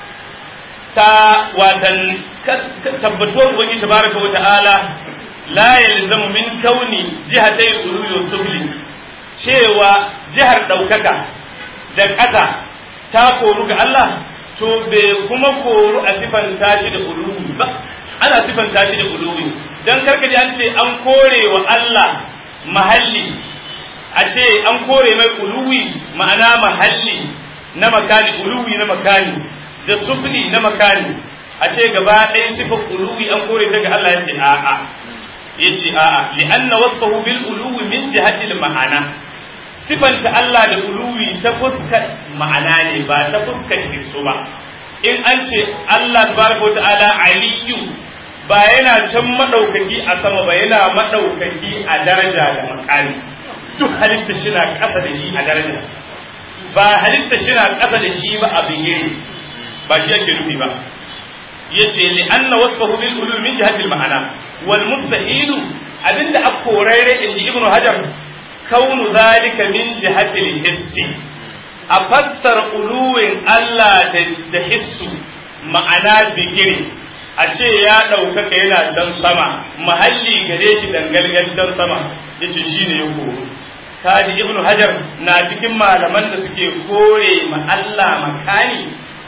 ta watan tabbatuwar ubangi tabaraka wa ta'ala la yalzamu min kauni jihatay al-uluwi wa sufli cewa jihar daukaka da ƙasa ta koru ga Allah to bai kuma koru a sifanta shi da uluwi ba ana sifanta shi da uluwi dan karkaji an ce an kore wa Allah mahalli a ce an kore mai uluwi ma'ana mahalli na makani uluwi na makani da sufli na makani a ce gaba ɗaya sifar uluwi an kore ta ga Allah ya ce a'a ya ce a'a li'anna wasfahu bil uluwi min jihatil ma'ana sifanta Allah da uluwi ta fuskar ma'ana ne ba ta fuskar hisso ba in an ce Allah tabaraka wa ta'ala aliyu ba yana can madaukaki a sama ba yana madaukaki a daraja da makami duk halitta shi na kasa da shi a daraja ba halitta shi na kasa da shi ba a bigire ba shi yake nufi ba yace li anna wasfahu bil ulum min jihati al ma'ana wal mustahilu abinda akorare inji ibnu hajar kaunu zalika min jihati al hissi a fassara uluwin Allah da hissu ma'ana bigire a ce ya ɗaukaka yana can sama mahalli gare shi dangalgal can sama yace shine ya koro kaji ibnu hajar na cikin malaman da suke kore ma Allah makani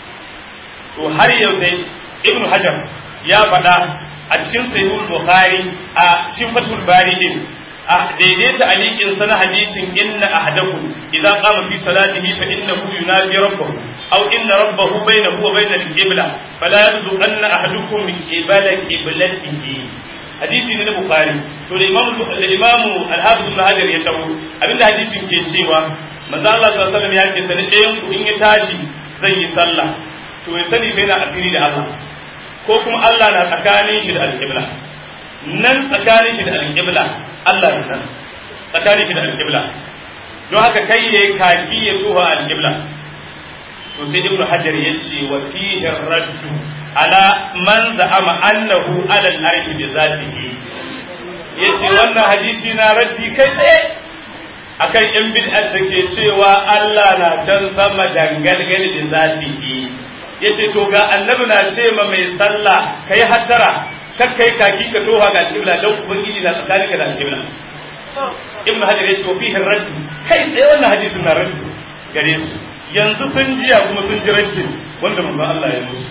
to har yau dai ibnu hajar ya faɗa a cikin sahihul bukhari a cikin fathul bari din a daidaita alikin sana hadisin inna ahadakum idza qama fi salatihi fa innahu yunaji rabbahu aw inna rabbahu bainahu wa bainal qibla fala yabdu anna ahadukum qibala qiblatihi hadisi ne na bukhari to da imamu da imamu al-hafiz ibn hajar ya tawo abinda hadisin ke cewa manzo Allah sallallahu alaihi wasallam ya ce sani ɗayan ku in ya tashi zai yi sallah to ya sani fa yana asiri da Allah ko kuma Allah na tsakanin shi da al-qibla nan tsakanin shi da al-qibla Allah na nan tsakanin shi da al-qibla don haka kai yayi kaki ya tuha al-qibla to sai ibnu hajar ya ce wa fihi raddu ala man za'ama annahu ala al-arsh bi zatihi yace wannan hadisi na raddi kai tsaye akan yan bid'ar da ke cewa Allah na can sama dangalgal da zatihi yace to ga annabi na ce ma mai sallah kai hattara kar kai kaki ka toha ga kibla dan ubangiji na tsakaninka da kibla ibnu hajar yace wa fihi raddu kai tsaye wannan hadisin na raddu gare su yanzu sun jiya kuma sun ji raddin wanda manzo Allah ya musu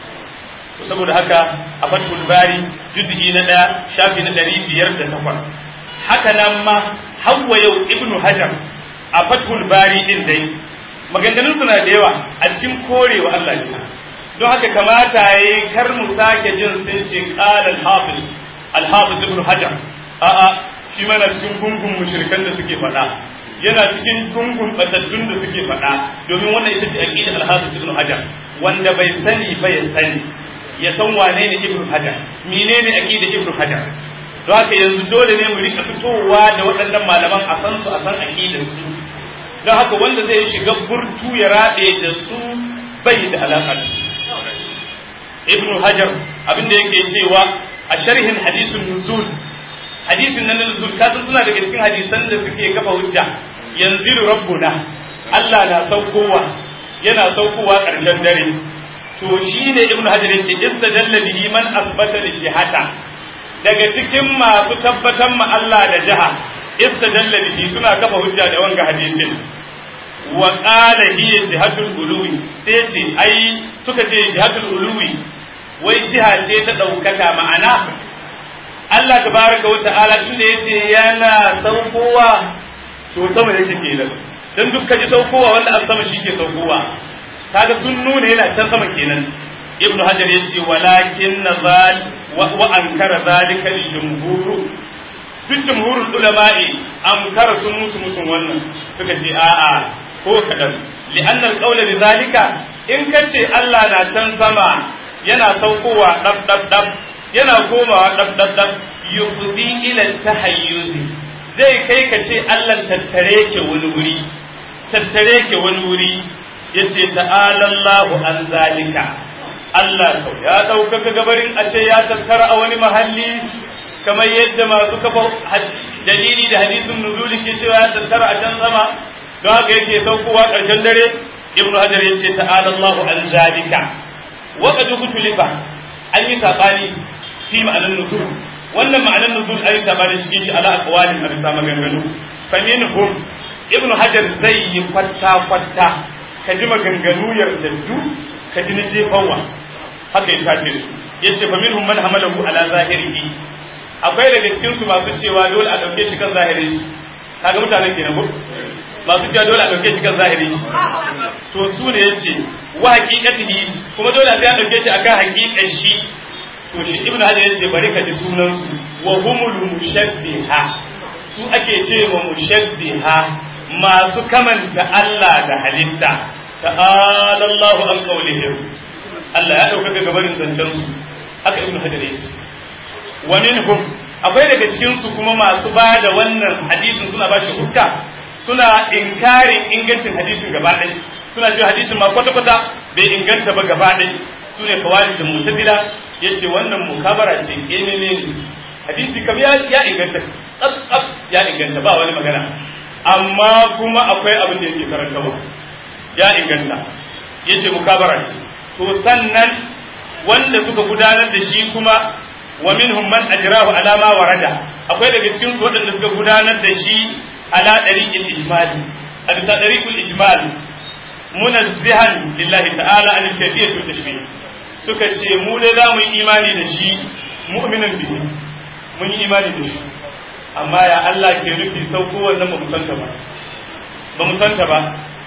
saboda haka a fatul bari juz'i na ɗaya shafi na ɗari biyar da takwas haka nan ma hawa yau ibnu hajar a fatul bari din dai maganganun suna da yawa a cikin korewa Allah ne don haka kamata yayi kar mu sake jin sun ce qala al-hafiz al-hafiz ibnu hajar a'a shi mana cikin gungun mushrikan da suke faɗa yana cikin gungun batattun da suke faɗa domin wannan ita ce aqida al-hafiz ibnu hajar wanda bai sani ba ya sani ya san wane ne ibnu hajar menene aqida ibnu hajar don haka yanzu dole ne mu rika fitowa da waɗannan malaman a san su a san aqidar su don haka wanda zai shiga burtu ya rabe da su bai da alaƙa da su ibnu hajar abinda yake cewa a sharhin hadisin nuzul hadisin nan nuzul kasan suna daga cikin hadisan da suke kafa hujja yanzilu rabbuna Allah na saukowa yana saukowa ƙarshen dare to shi ne ibnu hajar yace istadalla bihi man asbata li jihata daga cikin masu tabbatar ma Allah da jiha istadalla bihi suna kafa hujja da wanga hadisin wa qala hiya jihatul uluwi sai ce ai suka ce jihatul uluwi wai jiha ce ta ɗaukaka ma'ana Allah tabaraka wa ta'ala tunda yace yana saukowa to sama yake kenan dan duk kaji saukowa wanda an sama shi ke saukowa kaga sun nuna yana can sama kenan ibnu hajar yace walakin nazal wa ankara zalika al-jumhur duk jumhurul ulama'i ankara sun musu musun wannan suka ce a'a ko kadan li'an al-qawla li zalika in kace Allah na can sama yana saukowa dab dab dab yana komawa dab dab dab yufdi ila tahayyuzi zai kai ka ce Allah tattare ke wani wuri tattare ke wani wuri yace ta'ala Allahu an zalika Allah kau ya ɗaukaka gabarin a ce ya tattara a wani mahalli kamar yadda masu kafa dalili da hadisin nuzuli ke cewa ya tattara a can sama don haka yake saukowa ƙarshen dare ibnu hajar ya ce ta'ala Allahu an zalika wa qad kutulifa an yi sabani fi ma'anar nuzul wannan ma'anar nuzul an yi sabani cikin shi ala aqwalin a bisa maganganu fa minhum ibnu hajar zai yi kwatta kwatta ka ji maganganu yardaddu ka ji na jefawa haka ya tace su yace fa minhum man hamalahu ala zahirihi akwai daga cikin su masu cewa dole a dauke shi kan zahiri kaga mutanen kenan ko masu cewa dole a dauke shi kan zahiri to su ne yace wa haqiqatihi kuma dole sai a dauke shi akan haqiqan shi to shi ibnu hajar yace bari ka ji sunan su wa humul mushabbiha su ake ce wa mushabbiha masu kamanta Allah da halitta ta'ala Allahu an qawlihim Allah ya ɗaukaka gabarin zancen su haka ibnu hajar ya ce wa minhum akwai daga cikin su kuma masu ba da wannan hadisin suna ba shi hukka suna inkarin ingancin hadisin gaba ɗaya suna cewa hadisin ma kwata kwata bai inganta ba gaba ɗaya su ne kawali da mutazila ya ce wannan mukabara ce emene hadisi kam ya inganta tsaf tsaf ya inganta ba wani magana amma kuma akwai abin da yake karantawa ya inganta ya ce mukabara ce to sannan wanda suka gudanar da shi kuma wa minhum man ajrahu ala ma warada akwai daga cikin su waɗanda suka gudanar da shi ala dariqil ijmal a bisa dariqul ijmal munazzihan lillahi ta'ala an al-kayfiyyah wa tashbih suka ce mu dai za mu yi imani da shi mu'minin bihi mun yi imani da shi amma ya Allah ke nufi sauko wannan ba mu santa ba ba mu santa ba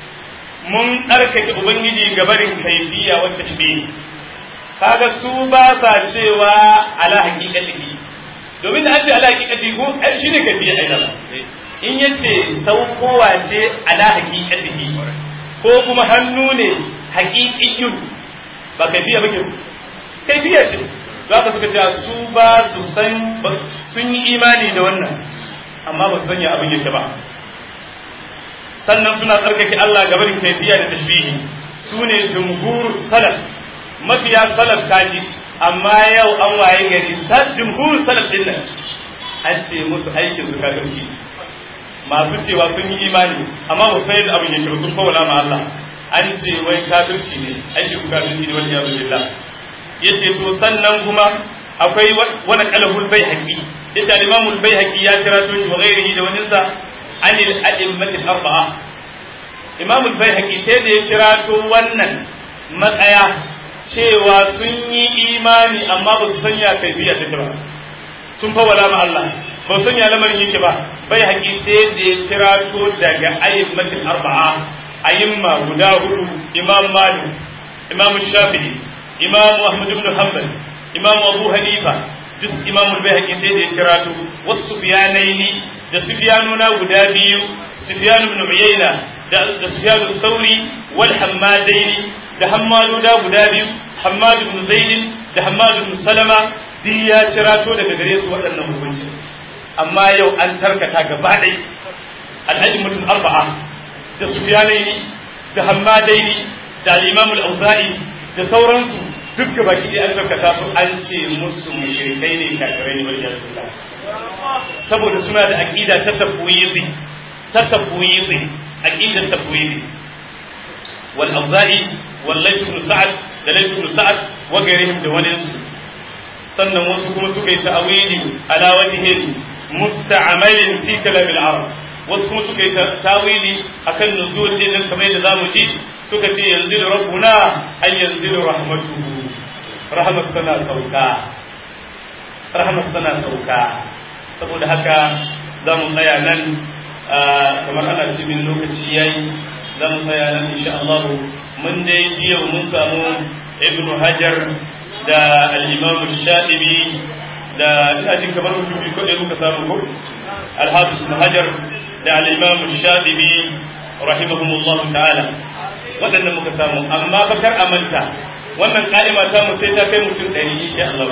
mun tsarkake ubangiji gabarin kaifiya wata shi kaga su ba sa cewa ala haqiqatihi domin da an ce ala haqiqatihi ko ai shine kaifiya ai ba in yace saukowa ce ala haqiqatihi ko kuma hannu ne haqiqiyyun ba kaifiya bake kaifiya ce za ka suka ce su ba su san sun yi imani da wannan amma ba su sanya abin yake ba sannan suna tsarkake Allah ga barin kaifiya da tashbihi su ne jumhur salaf mafiya salaf kaji amma yau an waye gari jumhur salaf din nan an ce musu aikin su kafirci masu cewa sun yi imani amma ba sai da abin yake sun fawala ma Allah an ce wai kafirci ne aikin su kafirci ne wani yazu billah yace to sannan kuma akwai wani qalahul baihaqi yace al-imamul baihaqi ya kira to shi wa ghairihi da waninsa عن الأئمة الأربعة إمام البيهقي sai da ya kirato wannan matsaya cewa sun yi imani amma ba su sanya kaifiya take ba sun fa wala ma Allah ba su sanya lamarin yake ba bai haƙi sai da ya kirato daga ayyumatul arba'a ayyumma guda hudu imam malik imam shafi'i imam ahmad ibn hanbal imam abu hanifa duk imam al-bayhaqi sai da ya kirato wasu biyanaini da sufyanuna guda biyu sufyan ibn uyayna da sufyan al-thawri wal hammadaini da hammaduda guda biyu hammad ibn zaid da hammad ibn salama duk ya cirato daga gare su waɗannan hukunci amma yau an tarkata gaba ɗai al-ajmatul arba'a da sufyanaini da hammadaini da al-imam al-auza'i da sauransu duk gaba ki an tarkata su an ce musu mushrikai ne kafirai ne wajen saboda suna da aqida ta tafwizi ta tafwizi aqidar tafwizi wal auza'i wal layth ibn sa'ad da layth ibn sa'ad wa gairihim da wani sannan wasu kuma suka yi ta'awili ala wajhin musta'malin fi kalam al-arab wasu kuma suka yi ta'awili akan nuzul din kamar yadda zamu ji suka ce yanzu rabbuna ay yanzu rahmatuhu rahmat sana sauka rahmat sana sauka saboda haka za mu tsaya nan kamar ana ce min lokaci yayi za mu tsaya nan insha Allah mun dai jiya mun samu ibn hajar da al-imam shadibi da ina jin kamar mutum biyu ko muka samu ko al-hafiz ibn hajar da al-imam shadibi rahimahumullah ta'ala waɗannan muka samu amma bakar amanta wannan ka'ima ta mu sai ta kai mutum ɗari insha Allah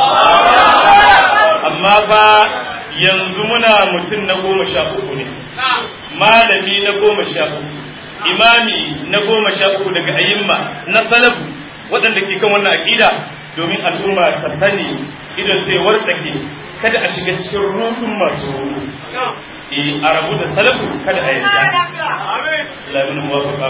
amma fa yanzu muna mutum na goma sha uku ne malami na goma sha uku imami na goma sha uku daga ayyimma na salafu waɗanda ke kan wannan aƙida domin al'umma ta sani idan sai wartsake kada a shiga cikin rudun masu rudu eh a rabu da salafu kada a yarda Allah ya muwafaqa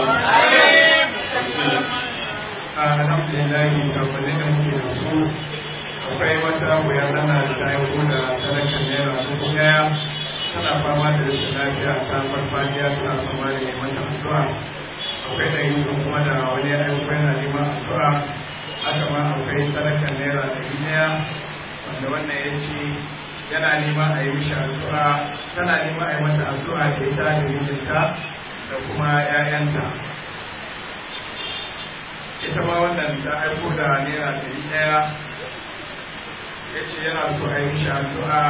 alhamdulillah kamfanin da muke da su akwai wata wuya tana da tayo da talakan naira dubu daya tana fama da rashin lafiya ta farfadiya tana fama da neman addu'a akwai da yi kuma da wani ayyuka yana neman addu'a haka ma akwai talakan naira ɗari ɗaya wanda wannan ya ce yana neman a yi mishi addu'a tana neman a yi mata addu'a da ita da mijinta da kuma 'ya'yanta ita ma wannan ta aiko da naira ɗari ɗaya ya ce yana so a yi mishi addu'a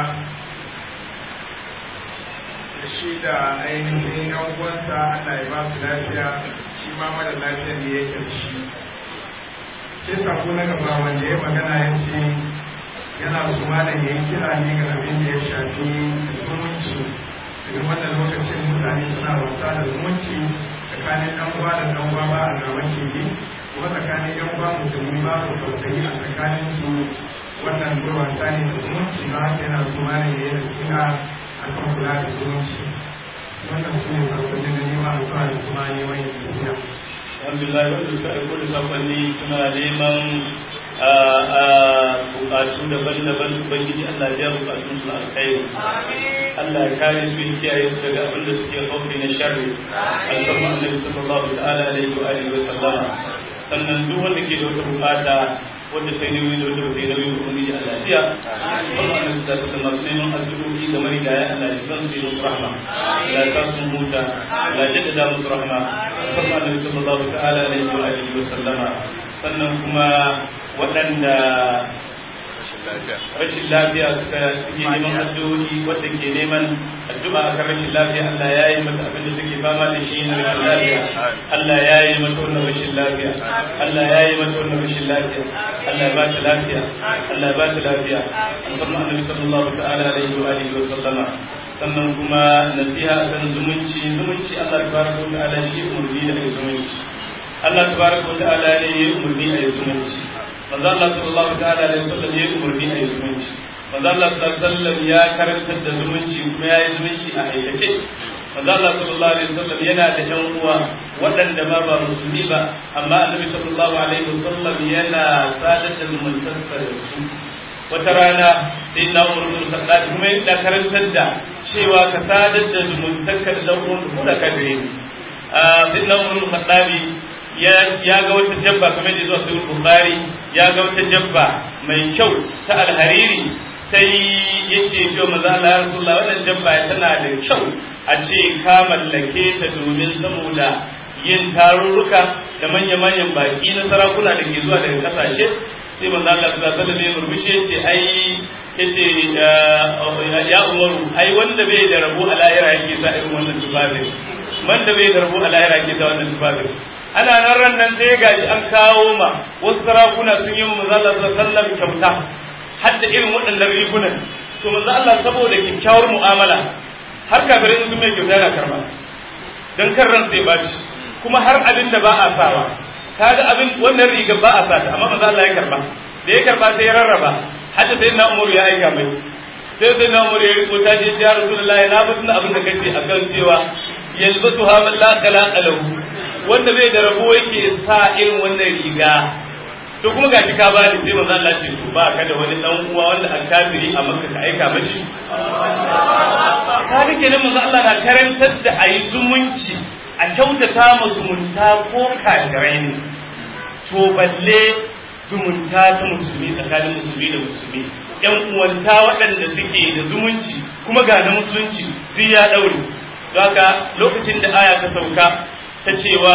da shi da ainihin yan uwansa Allah ya ba su lafiya shi ma mara lafiya ne ya ƙarshe sai sako na gaba wanda ya magana ya ce yana so malam ya yi kira ne ga abin da ya shafi zumunci daga wannan lokacin mutane suna wasa da zumunci tsakanin ɗan uwa da ɗan uwa ba a gaba ce kuma tsakanin yan uwa musulmi ba su tausayi a tsakanin su wannan zuwa tsani da zumunci ba haka yana su ma ne da kira a kan kula da zumunci wannan su ne sakonin da nema a zuwa da kuma neman yin tafiya. alhamdulillah wanda suka aiko da sakonni suna neman bukatu daban-daban ubangiji Allah ya bukatun su alkhairi Allah ya kare su ya kiyaye su daga abin da suke haufi na sharri alfarma annabi sallallahu ta'ala alaihi wa alihi wa sallama sannan duk wanda ke da wata bukata wanda sai nauyi da wanda sai nauyi ko ubangiji Allah ya alfarma annabi sallallahu alaihi wa sallam neman addu'o'i ga marigaya Allah ya san su yi musu rahma Allah ya sa su huta Allah ya jaddada musu rahma alfarma annabi sallallahu ta'ala alaihi wa alihi wa sallama sannan kuma waɗanda rashin lafiya suka suke neman addu'o'i wanda ke neman addu'a akan rashin lafiya Allah ya yi mata abin da take fama da shi na rashin lafiya Allah ya yi mata wannan rashin lafiya Allah ya yi mata wannan rashin lafiya Allah ya ba ta lafiya Allah ya ba ta lafiya annabi Annabi sallallahu ta'ala alaihi wa alihi wa sallama sannan kuma nasiha kan zumunci zumunci Allah tabaraka wa ta'ala shi umurni da zumunci Allah tabaraka wa ta'ala ne ya umurni a zumunci manzo Allah sallallahu ta'ala alaihi wasallam ya umarni a zumunci manzo Allah sallallahu alaihi wasallam ya karantar da zumunci kuma ya yi zumunci a aikace manzo Allah sallallahu alaihi wasallam yana da yan uwa waɗanda ma ba musulmi ba amma annabi sallallahu alaihi wasallam yana sadar da zumuntarsa da su wata rana sai na umar bin khattab kuma ya karantar da cewa ka sadar da zumuntarka da dan uwan ko da kafire ne sai na umar bin khattab ya ga wata jabba kamar da zuwa sahih bukhari ya ga wata jabba mai kyau ta alhariri sai ya ce to maza Allah ya rasulullah wannan jabba tana da kyau a ce ka mallake ta domin saboda yin tarurruka da manya-manyan baki na sarakuna da ke zuwa daga kasashe sai manzo Allah sallallahu alaihi wasallam ya murmushi yace ai yace ya umaru ai wanda bai da rabo a lahira yake sa irin wannan tufafin wanda bai da rabo a lahira yake sa wannan tufafin ana nan ran nan sai gashi an kawo ma wasu sarakuna sun yi manzo Allah sallallahu alaihi kyauta har da irin waɗannan rigunan to manzo Allah saboda kyakkyawar mu'amala har kafirai sun mai kyauta yana karba dan kan ran sai baci kuma har abin da ba a sawa kaga abin wannan riga ba a sata amma manzo Allah ya karba da ya karba sai ya rarraba hadda sai na Umar ya aika mai sai sai na Umar ya riko ta je ya Rasulullahi na bi tunda abin da kace akan cewa yalbasu ha man la khalaqa lahu wanda bai da rabo yake sa irin wannan riga to kuma gashi ka bani sai manzo Allah ce to ba ka da wani dan uwa wanda an kafiri a Makka ka aika mashi kaga kenan manzo Allah na karantar da ayi zumunci a kyautata ma zumunta ko kafirai ne to balle zumunta ta musulmi tsakanin musulmi da musulmi yan uwanta waɗanda suke da zumunci kuma ga na musulunci duk ya ɗaure don haka lokacin da aya ta sauka ta cewa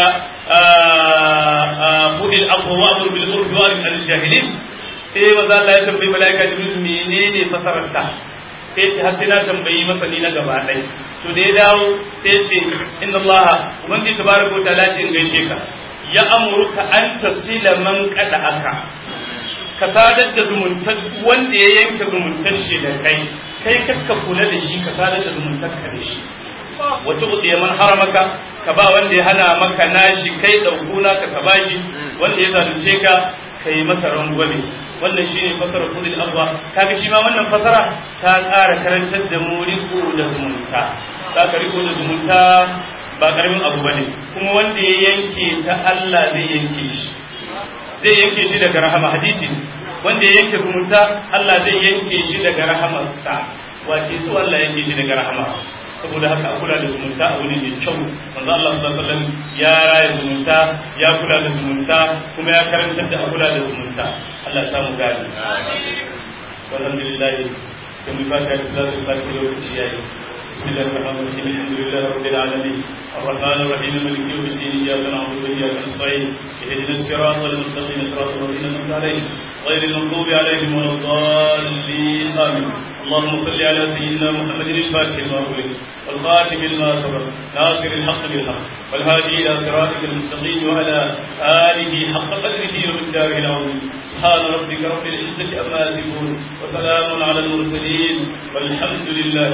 budil abuwa amur bil urfi wa al jahilin sai maza Allah ya tambayi malaika jibril menene fasarar ta sai ce har sai na tambayi masani na gaba ɗaya to da ya dawo sai ce inna Allah ubangiji tabaraka wa ta'ala ce in gaishe ka ya amurka an tasila man kada aka ka sadar da zumuntar wanda ya yanke zumuntar shi da kai kai kakka kula da shi ka sadar da zumuntar ka da shi wata uɗe man haramaka ka ba wanda ya hana maka nashi kai ɗaukuna ka ka bashi wanda ya zalunce ka ka yi masa rangwame wannan shine fasara kudin abwa kaga shi ma wannan fasara ta ƙara karantar da mu riko da zumunta za ka riko da zumunta ba karamin abu bane kuma wanda ya yanke ta Allah zai yanke shi zai yanke shi daga rahama hadisi wanda ya yanke zumunta Allah zai yanke shi daga rahamarsa wace su Allah yanke shi daga rahama saboda haka a kula da zumunta abu ne mai kyau manzo Allah sallallahu alaihi wasallam ya raya zumunta ya kula da zumunta kuma ya karantar da a kula da zumunta Allah ya samu gani alhamdulillah sai mu fata da zai fata lokaci yayi بسم الله الرحمن الرحيم الحمد لله رب العالمين الرحمن الرحيم مالك يوم الدين اياك نعبد واياك نستعين اهدنا الصراط المستقيم صراط الذين انعمت عليهم غير المغضوب عليهم ولا الضالين امين اللهم صل على سيدنا محمد الفاتح لما أغلق والخاتم لما سبق ناصر الحق بالحق والهادي إلى صراطك المستقيم وعلى آله حق قدره ومقداره العظيم سبحان ربك رب العزة عما يصفون وسلام على المرسلين والحمد لله